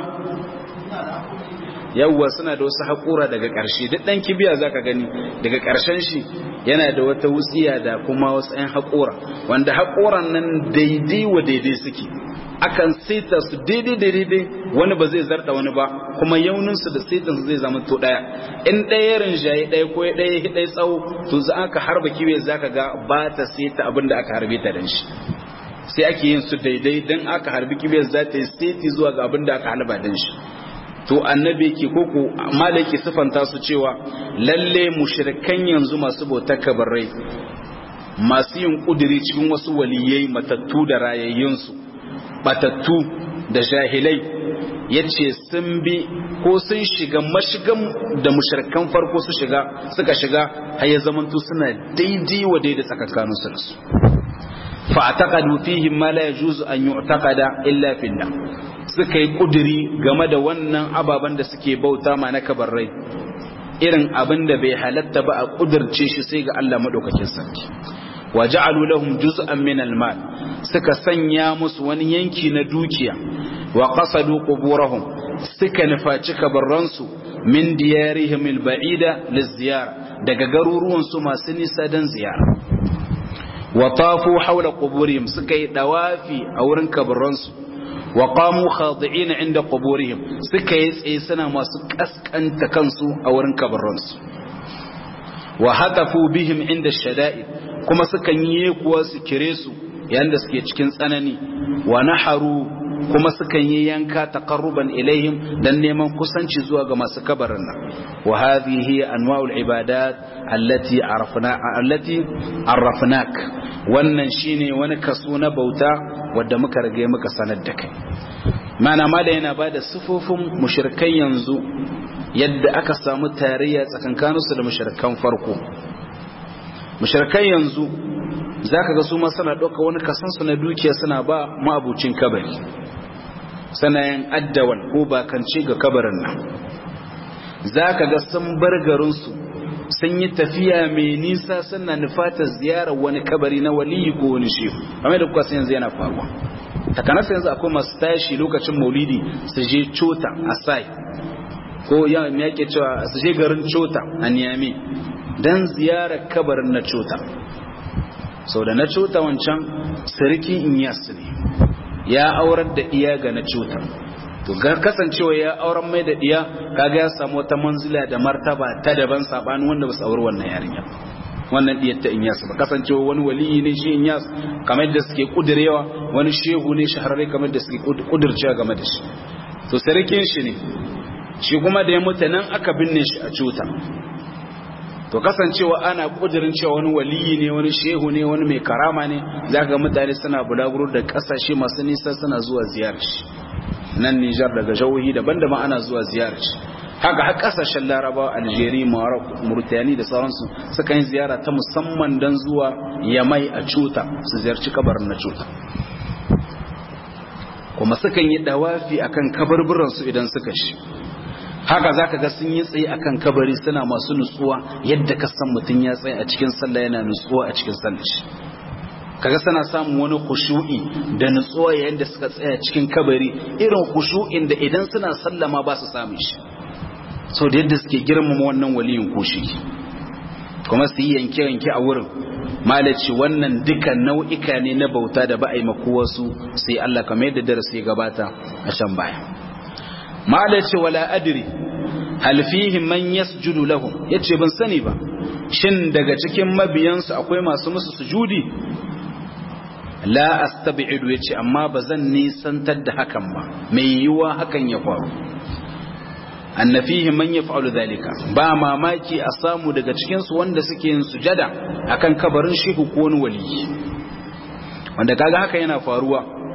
yawwa suna da wasu haƙura daga ƙarshe duk ɗan kibiya zaka gani daga ƙarshen shi yana da wata wutsiya da kuma wasu ɗan haƙura wanda haƙoran nan daidai wa daidai suke akan saita su daidai da daidai wani ba zai zarta wani ba kuma yauninsu da saitin su zai zama to ɗaya in ɗaya rinjaye ɗaya ko ɗaya ɗaya tsawo to za aka harba kibiya zaka ga ba ta saita abin da aka harbe ta dan shi sai ake yin su daidai dan aka harbi kibiyar za ta yi saiti zuwa ga abin da aka halba dan shi to annabi yake koko malaki sifanta su cewa lalle mushrikan yanzu masu bautar kabarai masu yin kudiri cikin wasu waliyai matattu da rayayyunsu batattu da jahilai yace sun bi ko sun shiga mashigan da mushrikan farko su shiga suka shiga har ya zamanto suna daidai wa daidai tsakankanin su da su fa'taqadu fihim ma la yajuzu an yu'taqada illa fillah suka yi kuduri game da wannan ababen da suke bauta ma na kabarrai irin abin da bai halatta ba a kudirce shi sai ga Allah madaukakin sarki wa ja'alu lahum juz'an min al-mal suka sanya musu wani yanki na dukiya wa qasadu quburahum suka nufaci kabarransu min diyarihim al-ba'ida liz-ziyara daga garuruwan su masu nisa dan ziyara wa tafu hawla quburihim suka yi dawafi a wurin kabarransu wa qamu khadi'ina inda quburihim suka yi tsaye suna masu kaskanta kansu a wurin kabarransu wa hatafu bihim inda shada'id kuma sukan yi kuwa su kire su yayin da suke cikin tsanani wa naharu kuma sukan yi yanka taqarruban ilaihim dan neman kusanci zuwa ga masu kabarin nan wa hadhihi anwa'ul ibadat allati arafna allati arrafnak wannan shine wani kaso na bauta wanda muka rage muka sanar da kai mana ma da yana bada sifofin mushrikai yanzu yadda aka samu tarayya tsakankaninsu da mushrikan farko mushrikai yanzu zaka ga su ma suna ɗauka wani kasansu na dukiya suna ba ma'abucin kabari sanayin addawan ko bakance ga kabarin nan zaka ga sun bar garinsu sun yi tafiya mai nisa suna nufatar ziyarar wani kabari na waliyi ko wani shehu kamar da kuka yanzu yana faruwa takanasa yanzu akwai masu tashi lokacin maulidi su je cota a sai ko ya yake cewa su je garin cota a niyami don ziyarar kabarin na cota sau da na cota wancan sarki inyas ne ya aurar da iya ga na cota to gar kasancewa ya auren mai da iya kaga ya samu wata manzila da martaba ta daban sabanin wanda ba su auri wannan yarinya wannan diyar ta inyas ba kasancewa wani waliyi ne shi inyas kamar da suke kudirewa wani shehu ne shahararre kamar da suke kudircewa game da shi to sarkin shi ne shi kuma da ya mutu nan aka binne shi a cuta to kasancewa ana kudirin cewa wani waliyi ne wani shehu ne wani mai karama ne zaka mutane suna bulaguro da kasashe masu nisa suna zuwa ziyarar shi nan Nijar daga jahohi daban-daban ana zuwa ziyarar shi haka har kasashen Laraba Algeria Morocco Mauritania da sauransu suka yi ziyara ta musamman dan zuwa Yamai a cuta su ziyarci kabarin na cuta kuma sukan yi dawafi akan kabarburan su idan suka shi haka zaka ga sun yi tsaye akan kabari suna masu nutsuwa yadda ka san mutum ya tsaye a cikin sallah yana nutsuwa a cikin sallah shi kaga sana samun wani khushu'i da nutsuwa yayin da suka tsaya cikin kabari irin khushu'in da idan suna sallama ba su samu shi so da yadda suke girmama wannan waliyin kushi kuma su yi yanke yanke a wurin malaci wannan duka nau'ika ne na bauta da ba a yi makuwarsu sai Allah kamar yadda darasi ya gabata a shan baya malaci wala adri hal fihi man yasjudu lahum yace ban sani ba shin daga cikin mabiyansu akwai masu musu sujudi la astabi'idu yace amma bazan nisantar da hakan ba mai yiwa hakan ya faru anna fihi man yaf'alu dhalika ba mamaki a samu daga cikin su wanda suke yin sujada akan kabarin shehu ko wani wali wanda kaga haka yana faruwa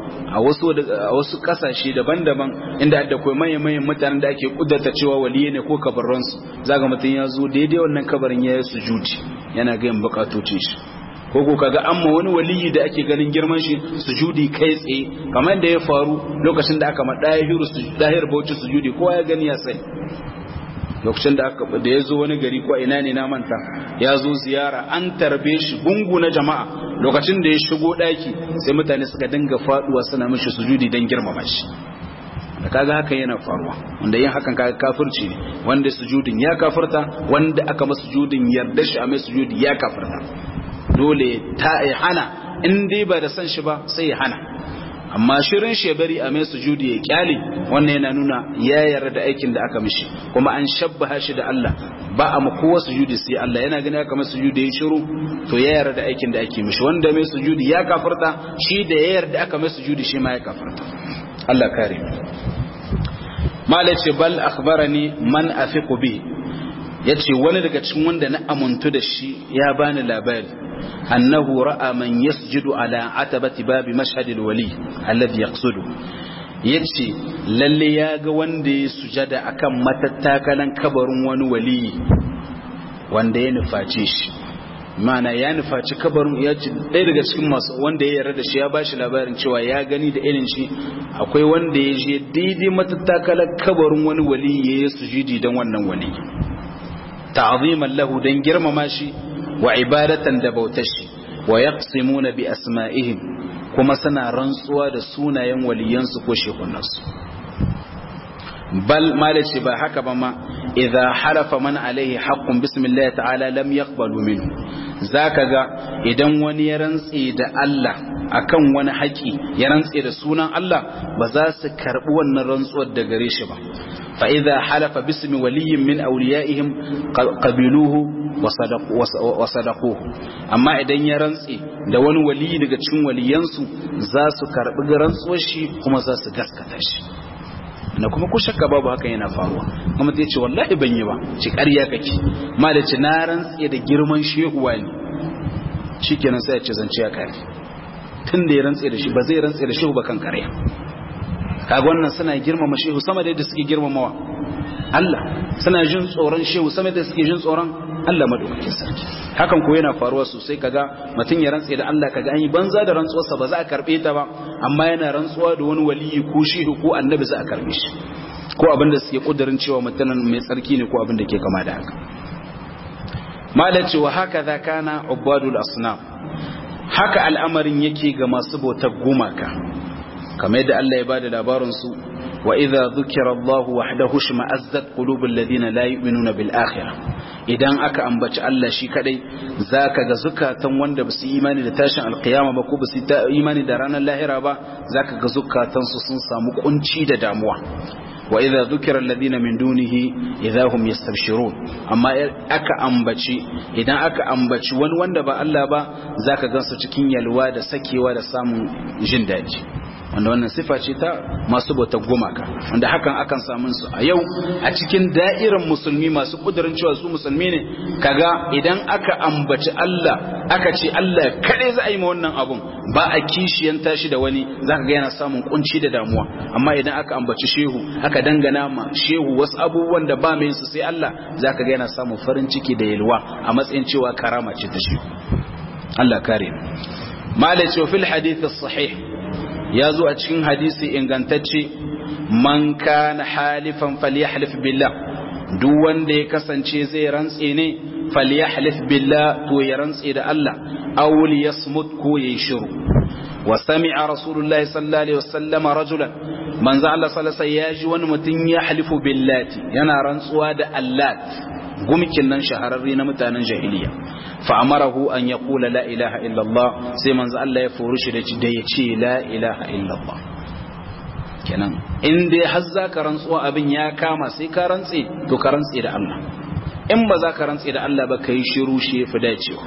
a wasu a wasu kasashe daban-daban inda da kai manyan manyan mutanen da ake kuddata cewa waliye ne ko kabarran su zaga mutun ya zo daidai wannan kabarin ya yi sujudi yana ga yin bukatocin shi ko ko kaga amma wani waliyi da ake ganin girman shi sujudi kai tsaye kamar da ya faru lokacin da aka ma dahiru dahir bauchi sujudi kowa ya gani ya sai lokacin da aka da ya zo wani gari ko ina ne na manta ya zo ziyara an tarbe shi gungu na jama'a lokacin da ya shigo daki sai mutane suka dinga faduwa suna mishi sujudi don girmama shi da kaga haka yana faruwa wanda yin hakan kaga kafirci ne wanda sujudin ya kafirta wanda aka masa sujudin yarda shi a mai sujudi ya kafirta dole ta ya hana in dai ba da san shi ba sai ya hana amma shirin shebari a mai sujudi ya kyale wannan yana nuna ya yarda da aikin da aka mishi kuma an shabbaha shi da Allah ba a kowa sujudi sai Allah yana gani aka mai sujudi ya shiru to ya yarda da aikin da ake mishi wanda mai sujudi ya kafarta shi da ya yarda aka mai sujudi shi ma ya kafarta Allah kare malace bal akhbarani man afiqu bi yace wani daga cikin wanda na amuntu da shi ya bani labari أنه رأى من يسجد على عتبة باب مشهد الولي الذي يقصده yace lalle ya ga wanda ya sujada akan matattakalan kabarin wani wali wanda ya nuface shi mana ya nufaci kabarin ya ce ɗaya daga cikin masu wanda ya yarda da shi ya bashi labarin cewa ya gani da irin shi akwai wanda ya je daidai matattakalan kabarin wani wali ya yi sujudi don wannan wali ta'aziman lahu don girmama shi wa ibadatan da bautashi wa yaqsimuna bi asma'ihim kuma suna rantsuwa da sunayen waliyansu ko shekunansu bal malaci ba haka ba ma idza halafa man alaihi haqqun bismillah ta'ala lam yaqbalu minhu zaka ga idan wani ya rantse da Allah akan wani haƙi ya rantse da sunan Allah ba za su karbi wannan rantsuwar da gare shi ba fa idza halafa bismi waliyyin min awliyaihim qabiluhu wa sadaquhu amma idan ya rantse da wani waliyi daga cikin waliyansu za su karbi rantsuwar shi kuma za su gaskata shi na kuma ko shakka babu hakan yana faruwa kuma zai ce wallahi ban yi ba ci ƙarya kake ma da ci na rantse da girman shehuwa ne shikenan sai ya ce zance ya kare tun da ya rantse da shi ba zai rantse da shehu ba kan ƙarya kaga wannan suna girmama shehu sama da yadda suke girmamawa Allah suna jin tsoron shehu sama da suke jin tsoron Allah madaukakin sarki hakan ko yana faruwa sosai kaga mutum ya rantse da Allah kaga an yi banza da rantsuwarsa ba za a karbe ta ba amma yana rantsuwa da wani waliyi ko shehu ko annabi za a karbe shi ko abin da suke kudirin cewa mutumin mai tsarki ne ko abin da ke kama da haka malaci wa haka za kana ubadul asnam haka al'amarin yake ga masu bautar gumaka kamar yadda Allah ya bada labarin su wa idza dhukira Allahu wahdahu shma'azzat qulubul ladina la yu'minuna bil akhirah idan aka ambaci Allah shi kadai zaka ga zukatan wanda ba su imani da tashin alkiyama ba ko ba su imani da ranar lahira ba zaka ga zukatan su sun samu kunci da damuwa wa idza dhukira alladhina min dunihi idza hum yastabshirun amma aka ambaci idan aka ambaci wani wanda ba Allah ba zaka gansu cikin yalwa da sakewa da samun jin daji wanda wannan sifa ce ta masu bautar gumaka wanda hakan akan samun su a yau a cikin da'irar musulmi masu kudurin cewa su musulmi ne kaga idan aka ambaci Allah aka ce Allah kadai za a yi ma wannan abun ba a kishiyan tashi da wani zaka ga yana samun kunci da damuwa amma idan aka ambaci shehu aka dangana ma shehu wasu abubuwan da ba mai su sai Allah zaka ga yana samun farin ciki da yalwa a matsayin cewa karama ce ta shehu Allah kare malai ce fil hadith sahih ya zo a cikin hadisi ingantacce man kana halifan falyahlif billah duk wanda ya kasance zai rantse ne falyahlif billah to ya rantse da Allah aw liyasmut ko yayi shiru wa sami'a rasulullah sallallahu alaihi wasallam rajulan manzo Allah sallallahu alaihi wasallam ya ji wani mutum ya halifu billati yana rantsuwa da Allah gumkin nan shahararre na mutanen jahiliya fa amarahu an yaqula la ilaha illallah sai manzo Allah ya furu shi da ya ce la ilaha illallah kenan in dai har za ka rantsuwa abin ya kama sai ka rantse to ka rantse da Allah in ba za ka rantse da Allah ba kai shiru shi fi dacewa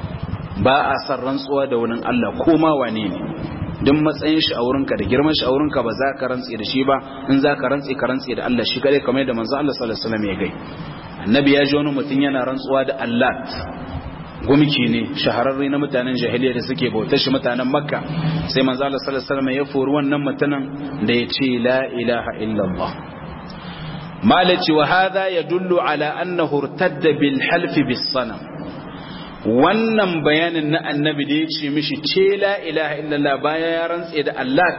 ba a san rantsuwa da wani Allah ko ma wane ne duk matsayin shi a wurinka da girman shi a wurinka ba za ka rantse da shi ba in za ka rantse ka rantse da Allah shi kare kamar da manzo Allah sallallahu alaihi wasallam ya gai annabi ya ji wani mutum yana rantsuwa da Allah gumki ne shahararre na mutanen jahiliya da suke bautar shi mutanen makka sai manzo Allah sallallahu alaihi wasallam ya fori wannan mutanen da ya ce la ilaha illallah malaci wa hadha yadullu ala annahu irtadda bil half bis sanam wannan bayanin na annabi da ya ce mishi ce la ilaha illallah bayan ya rantse da Allah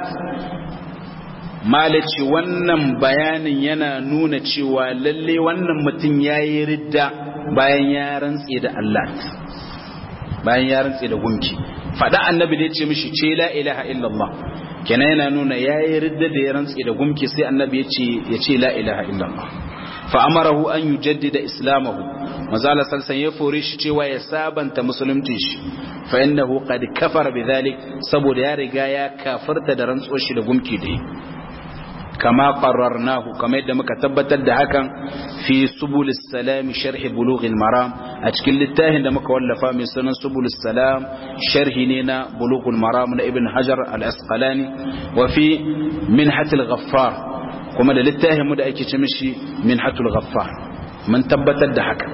malaci wannan bayanin yana nuna cewa lalle wannan mutum yayi ridda bayan ya rantse da Allah bayan ya rantse da gunki fada annabi da ya ce mishi ce la ilaha illallah kenan yana nuna yayi ridda da ya rantse da gunki sai annabi ya ce ya ce la ilaha illallah fa amarahu an yujaddida islamahu mazala salsan ya fore shi cewa ya sabanta musulunci shi fa innahu qad kafara bidhalik saboda ya riga ya kafarta da rantsuwar shi da gunki da kama qarrarnahu kama yadda muka tabbatar da hakan fi subulis salam sharh bulughil maram a cikin littafin da muka wallafa mai sunan subulis salam sharhi ne na bulughul maram na ibn hajar al asqalani wa fi minhatil ghaffar kuma da littafin mu da ake ce mishi minhatul ghaffar mun tabbatar da haka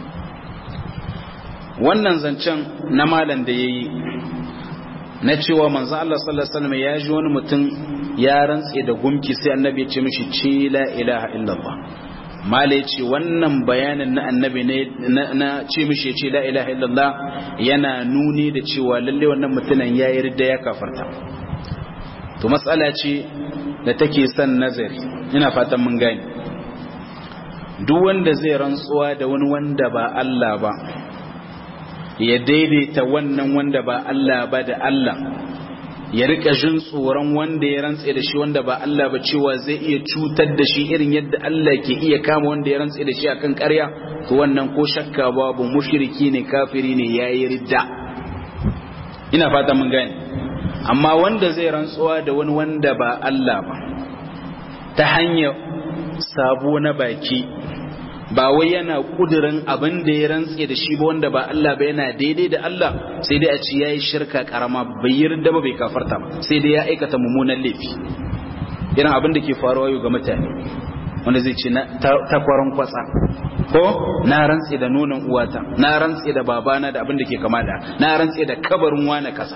wannan zancen na malam da yayi na cewa manzo Allah sallallahu alaihi wasallam ya ji wani mutum ya rantse da gumki sai annabi ya ce mishi ce la ilaha illallah mala ya ce wannan bayanin na annabi ne na ce mishi ya ce la ilaha illallah yana nuni da cewa lalle wannan mutumin ya yi ridda ya kafarta to matsala ce da take son nazari ina fatan mun gane duk wanda zai rantsuwa da wani wanda ba Allah ba ya daidaita wannan wanda ba Allah ba da Allah ya rika jin tsoron wanda ya rantse da shi wanda ba Allah ba cewa zai iya cutar da shi irin yadda Allah ke iya kama wanda ya rantse da shi akan ƙarya to wannan ko shakka babu mushriki ne kafiri ne yayi ridda ina fata mun gane amma wanda zai rantsuwa da wani wanda ba Allah ba ta hanyar sabo na baki ba wai yana kudirin abin da ya rantse da shi ba wanda ba Allah ba yana daidai da Allah sai dai a ci yayi shirka karama bai yarda ba bai kafarta ba sai dai ya aikata mummunan laifi irin abin da ke faruwa yau ga mutane wanda zai ce takwaron kwatsa ko na rantse da nonon uwata na rantse da babana da abin da ke kama da na rantse da kabarin wani kasa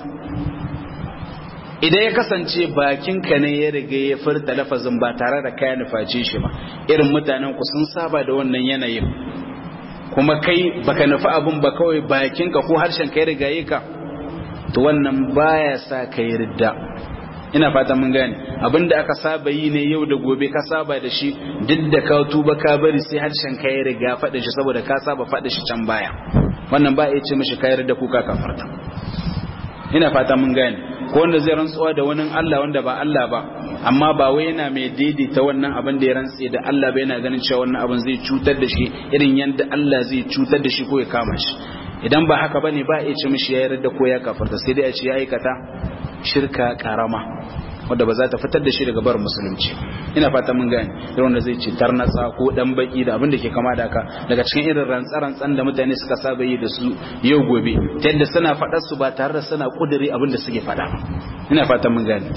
idan ya kasance bakinka ne ya riga ya furta lafazin ba tare da kayan nufaci shi ba irin mutanen ku sun saba da wannan yanayin kuma kai baka nufi abin ba kawai bakinka ko harshen ka ya riga yi ka to wannan baya sa ka yi ridda ina fata mun gane abinda aka saba yi ne yau da gobe ka saba da shi duk da ka tuba ka bari sai harshen ka ya riga faɗa shi saboda ka saba faɗa shi can baya wannan ba ya ce mishi ka yarda kuka kafarta ina fata mun gane ko wanda zai rantsuwa da wani Allah wanda ba Allah ba amma ba wai yana mai daidaita wannan abin da ya rantse da Allah ba yana ganin cewa wannan abin zai cutar da shi irin yadda Allah zai cutar da shi ko ya kama shi idan ba haka bane ba ya ce mishi ya yarda ko ya kafarta sai dai a ce ya aikata shirka karama wadda ba za ta fitar da shi daga bar musulunci ina fata mun gane irin wanda zai ce tarnatsa ko dan baki da abin da ke kama da haka daga cikin irin rantsa-rantsan da mutane suka saba yi da su yau gobe ta yadda suna faɗar su ba tare da suna kuduri abin da suke faɗa ina fata mun gane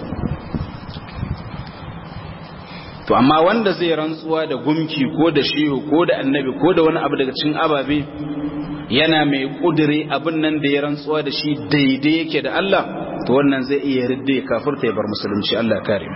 to amma wanda zai rantsuwa da gumki ko da shehu ko da annabi ko da wani abu daga cikin ababe yana mai kudure abin nan da ya rantsuwa da shi daidai yake da Allah to wannan zai iya ridda ya kafirta ya bar musulunci Allah kare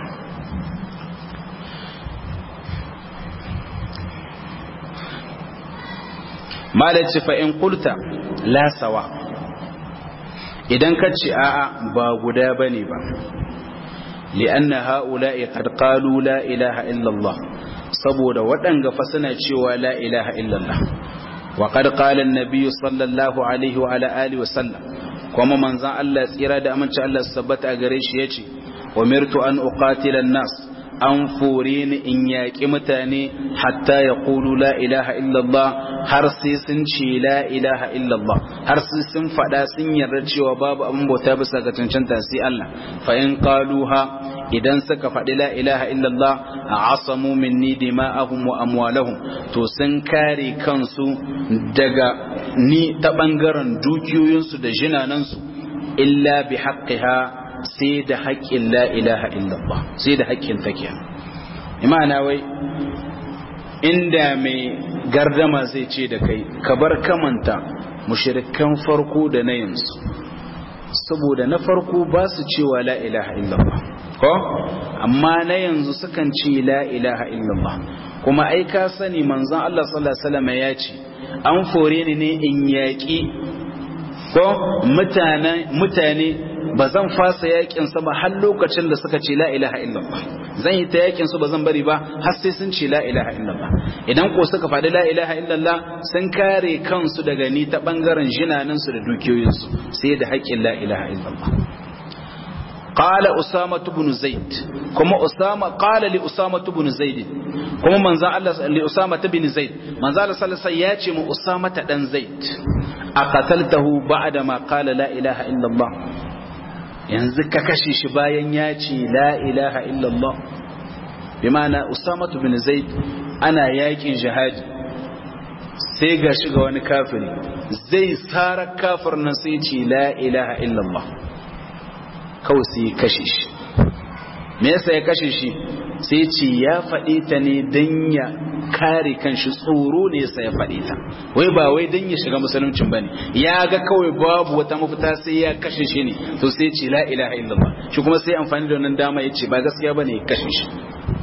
malaci fa in qulta la sawa idan ka ce a'a ba guda bane ba li'anna ha'ula'i qad qalu la ilaha illa Allah saboda waɗanga fa suna cewa la ilaha illa Allah wa qad qala an-nabiy sallallahu alaihi wa ala alihi wa sallam kuma manzan Allah tsira da aminci Allah sabbata a gare shi yace umirtu an uqatila an-nas an fore ni in yaƙi mutane hatta ya ƙulu la ilaha illallah har sai sun ce la ilaha illallah har sai sun faɗa sun yarda cewa babu abin bauta bisa ga cancanta sai Allah fa in qaluha idan suka faɗi la ilaha illallah a asamu minni dima'ahum wa amwalahum to sun kare kansu daga ni ta ɓangaren dukiyoyinsu da jinanansu illa bi haqqiha sai da haƙƙin la ilaha illallah sai da haƙƙin take imana wai inda mai gardama zai ce da kai ka bar kamanta mushrikan farko da na yanzu saboda na farko ba su cewa la ilaha illallah ko amma na yanzu sukan ce la ilaha illallah kuma ai ka sani manzon Allah sallallahu alaihi wasallam ya ce an fore ni ne in yaƙi ko mutane mutane ba zan fasa yakin sa ba har lokacin da suka ce la ilaha illallah zan yi ta yakin su ba zan bari ba har sai sun ce la ilaha illallah idan ko suka faɗi la ilaha illallah sun kare kansu daga ni ta bangaren jinanin su da dukiyoyin su sai da haƙƙin la ilaha illallah قال أسامة بن زيد كما أسامة قال لأسامة بن زيد كما من الله لأسامة بن زيد من زال صلى الله عليه وسلم أسامة بن زيد أقتلته بعدما قال لا إله إلا الله yanzu ka kashe shi bayan ya ce la ilaha illallah bi ma'ana usamatu bin zaid ana yakin jihadi sai ga shiga wani kafiri zai tsara kafir nan sai ce la ilaha illallah kawai sai kashe shi me yasa ya kashe shi sai ce ya faɗi ta ne don ya kare kanshi tsoro ne yasa ya faɗi ta wai ba wai don ya shiga musuluncin bane ya ga kawai babu wata mafita sai ya kashe shi ne to sai ce la ilaha illallah shi kuma sai amfani da wannan dama ya ce ba gaskiya bane ya kashe shi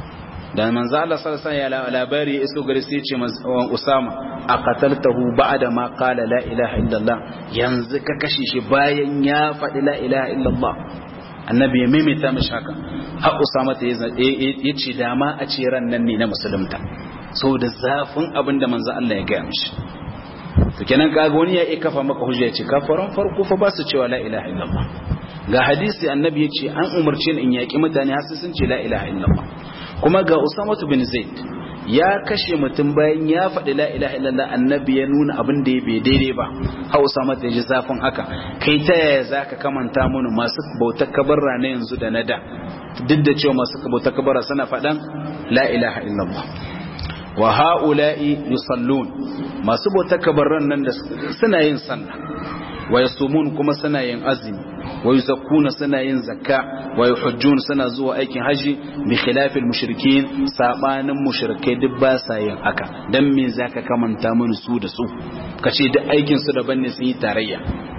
da manzo Allah sallallahu alaihi wasallam labari ya iso gari sai ya ce Usama aqataltahu ba'da ma qala la ilaha illallah yanzu ka kashe shi bayan ya faɗi la ilaha illallah annabi ya maimaita mishi haka har usama ta ya ce dama a ce ran nan ne na musulunta da zafin abin da manzo Allah ya gaya mishi to kenan kaga wani ya iya kafa maka hujja ya ce kafaran farko fa ba su cewa la ilaha illallah ga hadisi annabi ya ce an umarce ni in yaki mutane har sun ce la ilaha illallah kuma ga usama bin zaid ya kashe mutum bayan ya faɗi la ilaha illallah annabi ya nuna abin da ya bai daidai ba hau sama da ji zafin haka kai ta yaya za ka kamanta mana masu bautar kabarra na yanzu da na da duk da cewa masu bautar kabarra suna faɗan la ilaha illallah wa ha'ula'i yusallun masu bautar kabarran nan da suna yin sallah wa yasumun kuma suna yin azumi wa yuzakkuna suna yin zakka wa yuhajjun suna zuwa aikin haji bi khilafil mushrikin sabanin mushrikai duk ba sa yin haka dan me zaka kamanta mun su da su kace duk aikin su daban ne sun yi tarayya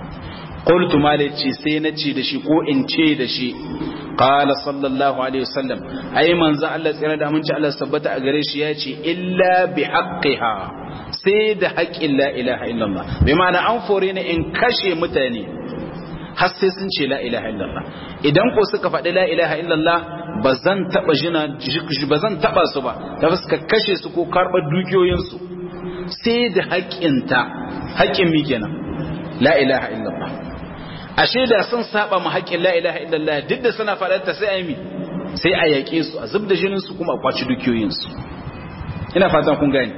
qultu malaci sai na ce da shi ko in ce da shi qala sallallahu alaihi wasallam ai manzo Allah tsira da aminci Allah sabbata a gare shi ya ce illa bi haqqiha sai da haƙƙin la ilaha illallah bai ma'ana an fore ni in kashe mutane har sai sun ce la ilaha illallah idan ko suka faɗi la ilaha illallah ba zan taɓa jina ba zan taɓa su ba ta suka kashe su ko karɓar dukiyoyinsu sai da haƙƙinta haƙƙin mi kenan la ilaha illallah ashe da sun saba ma haƙƙin la ilaha illallah duk da suna faɗarta sai a yi mi sai a yaƙe su a zub da jinin su kuma a kwaci dukiyoyinsu ina fatan kun gani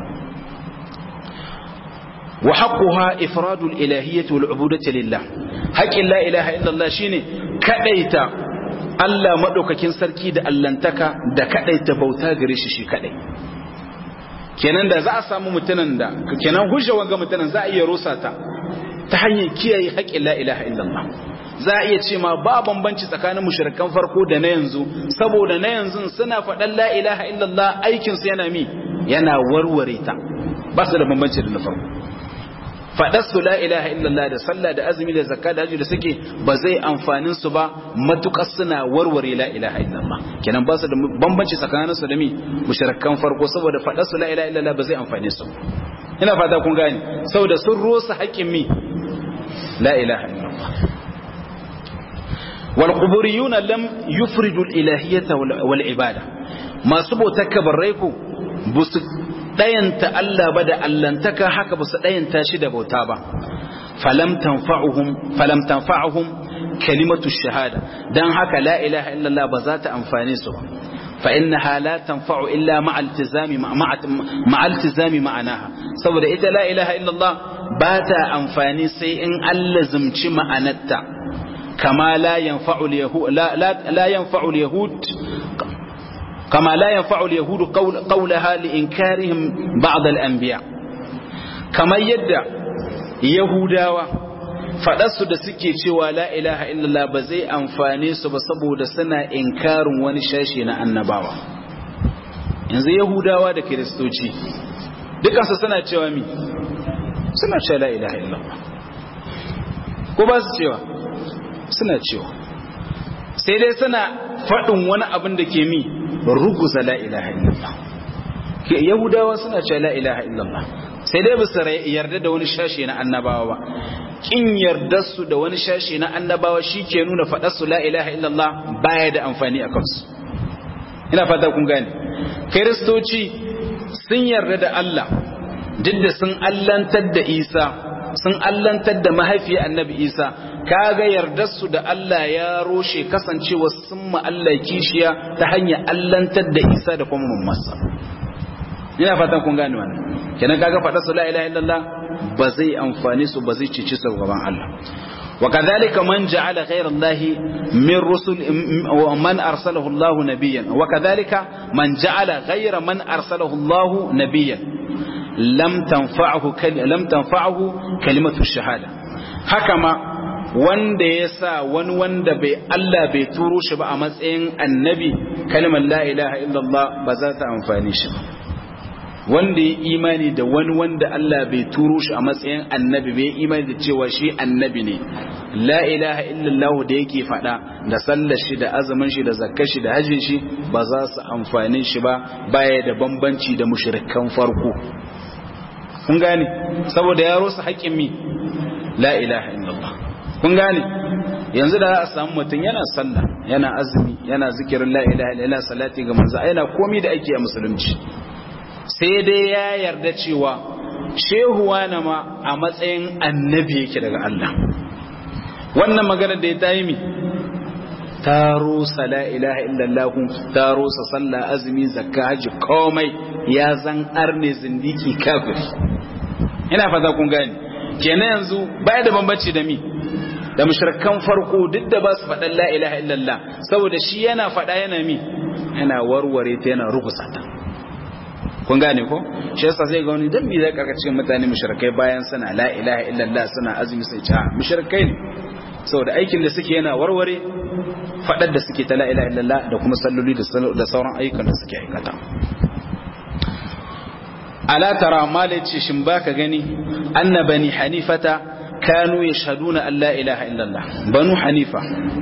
وحقها إفراد الإلهية والعبودة لله حق لا إله إلا الله شيني كأيتا Allah maɗaukakin sarki da allantaka da kaɗaita bauta gare shi shi kaɗai kenan da za a samu mutanen da kenan hujja wanga mutanen za a iya rusa ta ta hanyar kiyaye haƙƙin la ilaha illallah za a iya ce ma ba bambanci tsakanin mushrikan farko da na yanzu saboda na yanzu suna faɗan la ilaha illallah aikin su yana mi yana warware ta ba su da bambanci da na farko faɗar su la ilaha illallah da sallah da azumi da zakka da hajji da suke ba zai amfanin su ba matukar suna warware la ilaha illallah kenan ba su da bambanci tsakanin su da mi mushrikan farko saboda faɗar su la ilaha illallah ba zai amfane su ina fata kun gane saboda sun rosa haƙƙin mi la ilaha illallah wal quburiyuna lam yufridu al ilahiyyata wal ibada masu bautar kabarai ku busu ɗayanta Allah ba da allantaka haka ba su ɗayanta shi da bauta ba falam tanfa'uhum kalimatu shahada dan haka la ilaha illallah ba za ta amfane su ba fa innaha la tanfa'u illa ma'a iltizami ma'a iltizami ma'anaha saboda ita la ilaha illallah ba ta amfani sai in Allah zumci ma'anarta kama la yanfa'u al-yahud la yanfa'u al-yahud كما لا ينفع اليهود قول قولها لإنكارهم بعض الأنبياء كما يدع يهوداوا faɗarsu da suke cewa la ilaha illallah ba zai amfane su ba saboda suna inkarin wani shashi na annabawa yanzu yahudawa da kiristoci dukansu suna cewa mi suna cewa la ilaha illallah ko ba su cewa suna cewa sai dai suna faɗin wani abin da ke mi ruguza la ilaha illallah yahudawa suna cewa la ilaha illallah sai dai bisa yarda da wani shashe na annabawa ba kin yarda su da wani shashe na annabawa shi ke nuna faɗar su la ilaha illallah baya da amfani a kansu ina fata kun gane kiristoci sun yarda da Allah duk da sun allantar da Isa sun allantar da mahaifiyar annabi Isa kaga yardar su da Allah ya roshe kasancewa sun ma Allah kishiya ta hanyar allantar da Isa da kuma mammansa ina fatan kun gane wannan kenan kaga faɗa su la ilaha illallah ba zai amfani su ba zai cici su gaban Allah وكذلك من جعل غير الله من رسل ومن أرسله الله نبيا وكذلك من جعل غير من أرسله الله نبيا لم تنفعه لم تنفعه كلمة الشهادة حكما wanda ya sa wani wanda bai Allah bai turo shi ba a matsayin annabi kalmar la ilaha illallah ba za ta amfani shi ba wanda ya imani da wani wanda Allah bai turo shi a matsayin annabi bai imani da cewa shi annabi ne la ilaha illallah da yake fada da sallar shi da azumin shi da zakkar shi da hajjin shi ba za su amfani shi ba baya da bambanci da mushrikan farko kun gane saboda ya rosa haƙƙin mi la ilaha illallah kun gane yanzu da a samu mutum yana sallah yana azumi yana zikirin la ilaha illallah salati ga manzo yana komai da ake a musulunci sai dai ya yarda cewa shehuwa na ma a matsayin annabi yake daga Allah wannan magana da ya ta yi mi ta rusa la ilaha illallah ta rusa sallah azumi zakka haji komai ya zan arne zindiki kafiri ina fata kun gani kenan yanzu baya da bambanci da mi da mushrikan farko duk da ba su faɗan la ilaha illallah saboda shi yana faɗa yana mi yana warware ta yana rugusa ta kun gane ko shi yasa sai ga wani dan me zai karkace mutane mushrikai bayan suna la ilaha illallah suna azumi sai ta mushrikai ne saboda aikin da suke yana warware fadar da suke ta la ilaha illallah da kuma salloli da sauran ayyukan da suke aikata ala tara malaci shin baka gani anna bani hanifata kanu yashhaduna an la ilaha illallah banu hanifa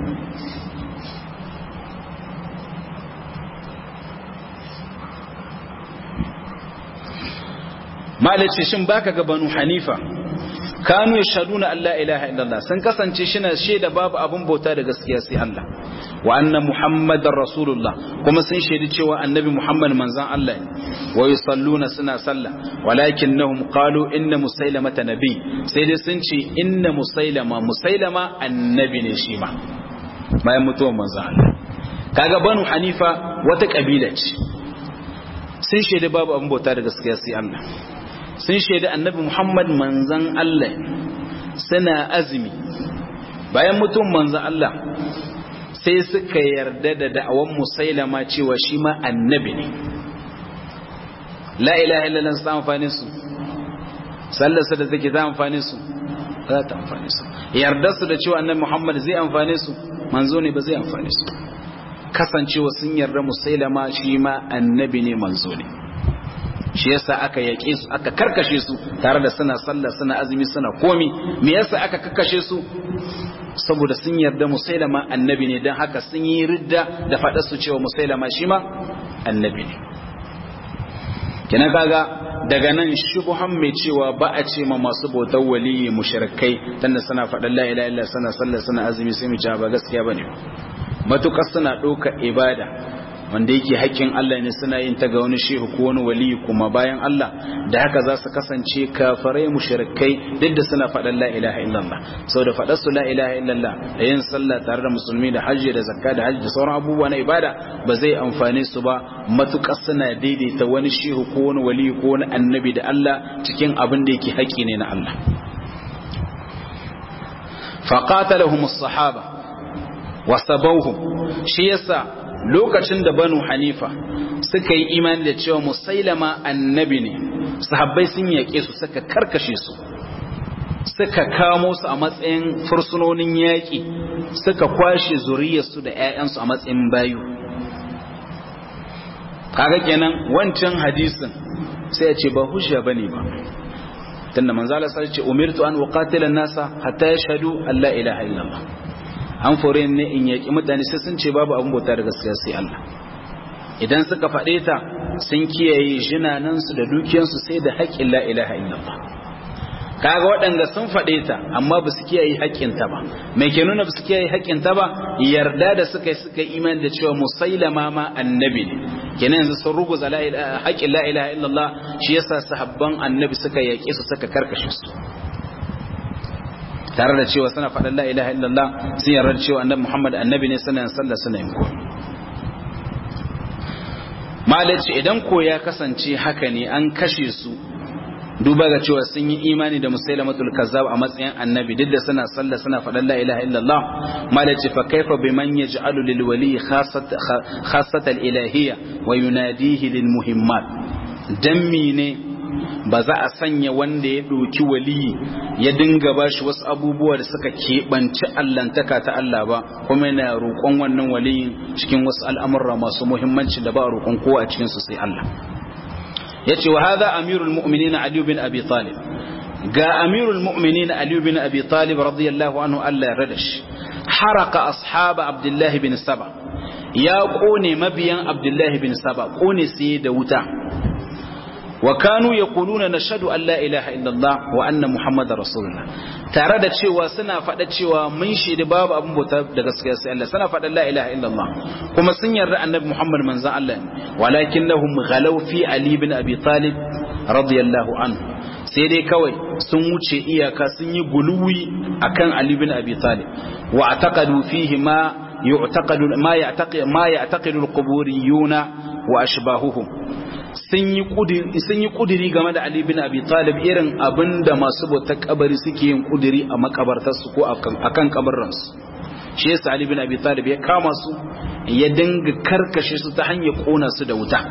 malace shin baka ga banu hanifa kanu yashhaduna an la ilaha illallah sun kasance shina shaida babu abun bauta da gaskiya sai Allah wa anna muhammadar rasulullah kuma sun shaidi cewa annabi muhammad manzon Allah ne wa yusalluna suna sallah walakinnahum qalu inna musailamata nabi sai dai sun ce inna musailama musailama annabi ne shi ma bayan mutuwar manzon Allah kaga banu hanifa wata kabila ce sun shaidi babu abun bauta da gaskiya sai Allah sun shaidi annabi Muhammad manzan Allah suna azumi bayan mutum manzan Allah sai suka yarda da da'awan musailama cewa shi ma annabi ne la ilaha illallah su ta amfani su sallarsa da take ta amfani su za ta amfani su yarda su da cewa annabi Muhammad zai amfani su manzo ne ba zai amfani su kasancewa sun yarda musailama shi ma annabi ne manzo ne shi yasa aka yaƙe su aka karkashe su tare da suna sallah suna azumi suna komi me yasa aka karkashe su saboda sun yarda musailama annabi ne don haka sun yi ridda da faɗa su cewa musailama shi ma annabi ne kina kaga daga nan shubuhan mai cewa ba a ce ma masu bautar waliyi mushrikai tunda suna faɗan la ilaha illa suna sallah suna azumi sai mu ci ba gaskiya bane matukar suna ɗaukar ibada wanda yake haƙƙin Allah ne suna yin ta ga wani shehu ko wani wali kuma bayan Allah da haka za su kasance kafarai mushrikai duk da suna faɗan la ilaha illallah saboda faɗar su la ilaha illallah da yin sallah tare da musulmi da hajji da zakka da hajji da sauran abubuwa na ibada ba zai amfane su ba matukar suna daidaita wani shehu ko wani wali ko wani annabi da Allah cikin abin da yake haƙƙi ne na Allah faqatalahum as-sahaba wa sabawhum shi yasa lokacin da banu hanifa suka yi imani da cewa musailama annabi ne sahabbai sun yaƙe su suka karkashe su suka kamo su a matsayin fursunonin yaƙi suka kwashe zuriyarsu da 'ya'yansu a matsayin bayu kaga kenan wancan hadisin sai ya ce ba hujja bane ba tunda manzo Allah sai ce umirtu an uqatila an-nasa hatta yashhadu an la ilaha illallah an fore ne in yaki mutane sai sun ce babu abin bauta da gaskiya sai Allah idan suka faɗe ta sun kiyaye jinanansu da dukiyansu sai da haƙƙin la ilaha illallah kaga waɗanda sun faɗe ta amma ba su kiyaye haƙƙinta ba mai ke nuna ba su kiyaye haƙƙinta ba yarda da suka yi suka iman da cewa musailama ma annabi ne kenan yanzu sun ruguza haƙƙin la ilaha illallah shi yasa sahabban annabi suka yaƙe su suka karkashe su tare da cewa suna faɗin la ilaha illallah sun yarda da cewa annabi muhammad annabi ne suna yin sallah suna yin ko malaci idan ko ya kasance haka ne an kashe su duba ga cewa sun yi imani da musailamatul kazzab a matsayin annabi duk da suna sallah suna faɗan la ilaha illallah malaci fa kaifa biman yaj'alu lil wali khassatan ilahiyya wa yunadihi lil muhimmat dan ne ba za a sanya wanda ya ɗauki waliyi ya dinga ba shi wasu abubuwa da suka keɓanci allantaka ta Allah ba kuma yana roƙon wannan waliyin cikin wasu al'amurra masu muhimmanci da ba a roƙon kowa a cikinsu sai Allah ya ce wa haza amirul mu'minina Ali bin Abi Talib ga amirul mu'minina Ali bin Abi Talib radiyallahu anhu Allah ya rada shi haraka ashaba Abdullahi bin Saba ya kone mabiyan Abdullahi bin Saba kone sai da wuta wa kanu yaquluna nashhadu an la ilaha illallah wa anna muhammadar rasulullah tare da cewa suna faɗa cewa mun shaidi babu abin bauta da gaskiya sai Allah suna faɗa la ilaha illallah kuma sun yarda annabi muhammad manzon Allah ne walakinnahum ghalaw fi ali bin abi talib radiyallahu anhu sai dai kawai sun wuce iyaka sun yi guluwi akan ali bin abi talib wa ataqadu fihi ma يعتقد ما يعتقد ما يعتقد القبوريون واشباههم sun yi kudiri game da Ali bin Abi Talib irin abin da masu bautar kabari suke yin kudiri a makabartarsu ko a kan kabarransu shi yasa Ali bin Abi Talib ya kama su ya dinga karkashe su ta hanyar kona su da wuta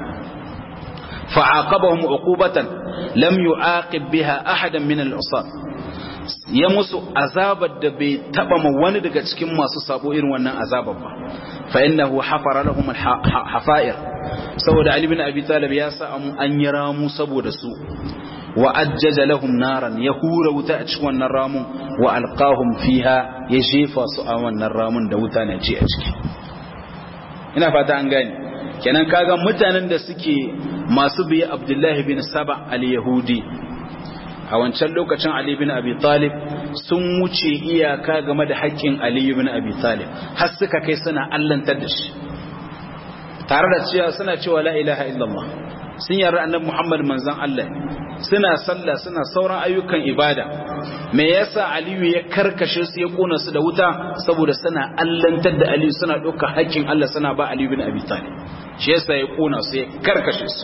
fa'aqabahum uqubatan lam yu'aqib biha ahadan min al-usat ya musu azabar da bai taba ma wani daga cikin masu sabo irin wannan azabar ba fa innahu hafara lahum hafa'ir saboda Ali bin Abi Talib ya sa an yi ramu saboda su wa ajjaja lahum naran ya hura wuta a cikin wannan ramun wa alqahum fiha ya jefa su a wannan ramun da wuta na ci a ciki ina fata an gane kenan kaga mutanen da suke masu biye Abdullahi bin Saba al-Yahudi a wancan lokacin Ali bin Abi Talib sun wuce iyaka game da haƙƙin Ali bin Abi Talib har suka kai suna allantar da shi tare da cewa suna cewa la ilaha illallah sun yarda annabi Muhammad manzon Allah suna sallah suna sauran ayyukan ibada me yasa Aliyu ya karkashe su ya kona su da wuta saboda suna allantar da Aliyu suna ɗauka haƙƙin Allah suna ba Ali bin Abi Talib shi yasa ya kona su ya karkashe su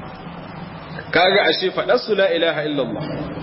kaga ashe faɗar su la ilaha illallah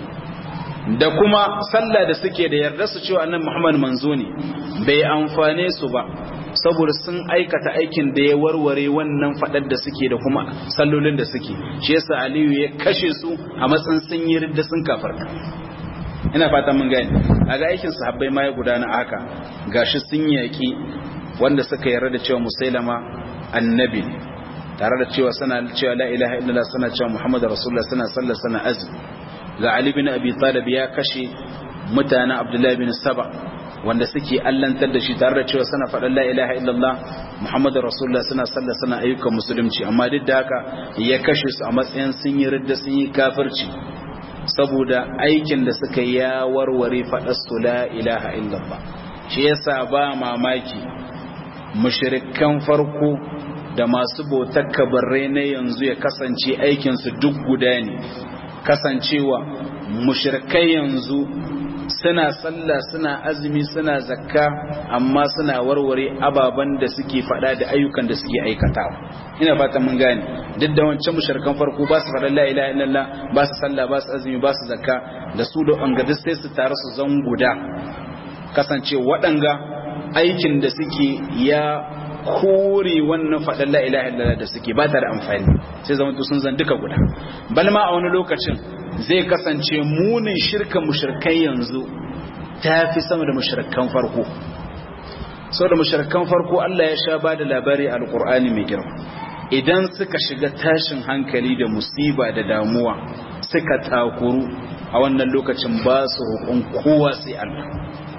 da kuma sallah da suke da yarda su cewa annabi Muhammad manzo ne bai amfane su ba saboda sun aikata aikin da ya warware wannan faɗar da suke da kuma sallolin da suke shi yasa Aliyu ya kashe su a matsayin sun yi ridda sun kafarta ina fata mun gani a ga aikin sahabbai ma ya gudana haka gashi sun yaki wanda suka yarda da cewa musailama annabi tare da cewa suna cewa la ilaha illallah suna cewa muhammadu rasulullah suna sallar suna azumi ga ali bin abi talib ya kashe mutanen abdullahi bin saba wanda suke allantar da shi tare da cewa suna faɗin la ilaha illallah muhammadu rasulullah suna sallar suna ayyukan musulunci amma duk da haka ya kashe su a matsayin sun yi ridda sun yi kafirci saboda aikin da suka ya warware faɗar su la ilaha illallah shi yasa ba mamaki mushrikan farko da masu bautar kabarrai na yanzu ya kasance aikinsu duk guda ne kasancewa mushrikai yanzu suna sallah suna azumi suna zakka amma suna warware ababen da suke fada da ayyukan da suke aikatawa ina fata mun gane duk da wancan mushrikan farko ba su fada la ilaha illallah ba su sallah ba su azumi ba su zakka da su da anga sai su tare su zan guda kasance waɗanga aikin da suke ya kore wannan faɗin la ilaha illallah da suke ba ta da amfani sai zama sun zan duka guda bal ma a wani lokacin zai kasance munin shirka mushrikai yanzu ta fi sama da mushrikan farko sau da mushrikan farko Allah ya sha ba da labari a alƙur'ani mai girma idan suka shiga tashin hankali da musiba da damuwa suka takuru a wannan lokacin ba su roƙon kowa sai Allah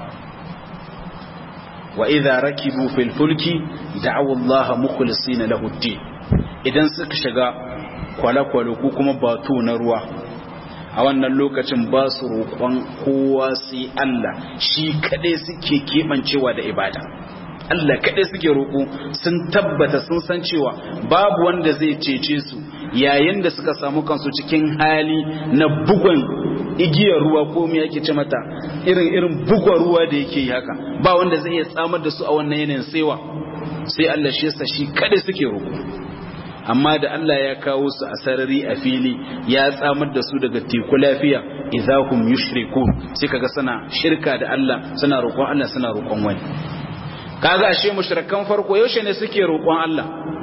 wa idza rakibu fil fulki da'aw Allah mukhlisina lahu ad idan suka shiga kwale-kwale ko kuma bato na ruwa a wannan lokacin ba su roƙon kowa sai Allah shi kadai suke keɓancewa da ibada Allah kaɗai suke roƙo sun tabbata sun san cewa babu wanda zai cece su yayin da suka samu kansu cikin hali na bugon igiyar ruwa ko me yake ce mata irin irin bugon ruwa da yake yi haka ba wanda zai iya tsamar da su a wannan yanayin saiwa sai Allah shi yasa shi kaɗai suke roƙo amma da Allah ya kawo su a sarari a fili ya tsamar da su daga teku lafiya idahum yushrikun sai kaga suna shirka da Allah suna roƙon Allah suna roƙon wani kaga ashe mushrikan farko yaushe ne suke roƙon Allah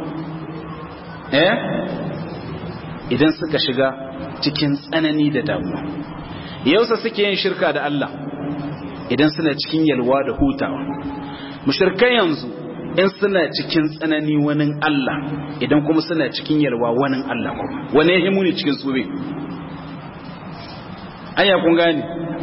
eh idan suka shiga cikin tsanani da damuwa yausa suke yin shirka da Allah idan suna cikin yalwa da hutawa mushrikan yanzu in suna cikin tsanani wani Allah idan kuma suna cikin yalwa wani Allah kuma wani ya himu ne cikin su anya kun gane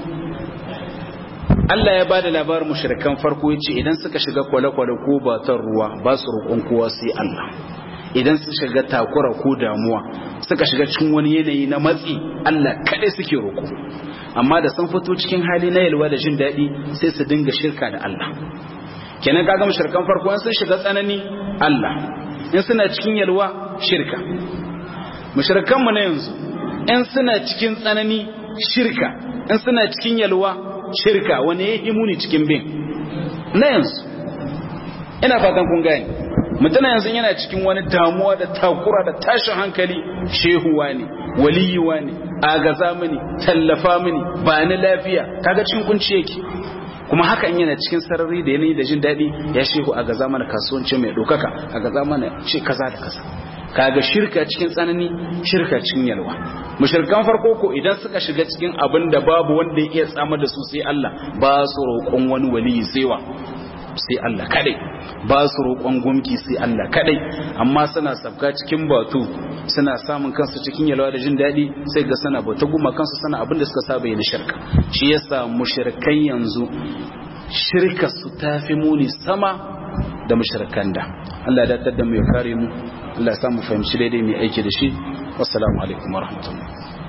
Allah ya bada labarin mushrikan farko yace idan suka shiga kwale-kwale ko batar ruwa ba su roƙon kowa sai Allah idan su shiga takura ko damuwa suka shiga cikin wani yanayi na matsi Allah kaɗai suke roƙo amma da sun fito cikin hali na yalwa da jin daɗi sai su dinga shirka da Allah kenan kaga mushrikan farko in sun shiga tsanani Allah in suna cikin yalwa shirka mushrikan mu na yanzu in suna cikin tsanani shirka in suna cikin yalwa shirka wani ya yi muni cikin bin na yanzu ina fatan kun gani mutum yanzu yana cikin wani damuwa da takura da tashin hankali shehuwa ne waliyuwa ne agaza mini tallafa mini ba ni lafiya kaga cikin kunci yake kuma haka in yana cikin sarari da yanayi da jin daɗi ya shehu a gaza mana kasuwanci mai ɗaukaka a gaza mana ce kaza da kaza kaga shirka cikin tsanani shirka cikin yalwa mushrikan farko ko idan suka shiga cikin abin da babu wanda ya iya tsamar da su sai Allah ba su roƙon wani waliyi saiwa sai Allah kadai ba su roƙon gumki sai Allah kadai amma suna sabka cikin batu suna samun kansu cikin yalwa da jin daɗi sai ga sana bauta guma kansu sana abin da suka saba yi na shirka shi yasa mushrikai yanzu shirka su tafi muni sama da mushrikan da Allah ya dadda mu ya kare mu Allah ya samu fahimci daidai mai aiki da shi wassalamu alaikum warahmatullahi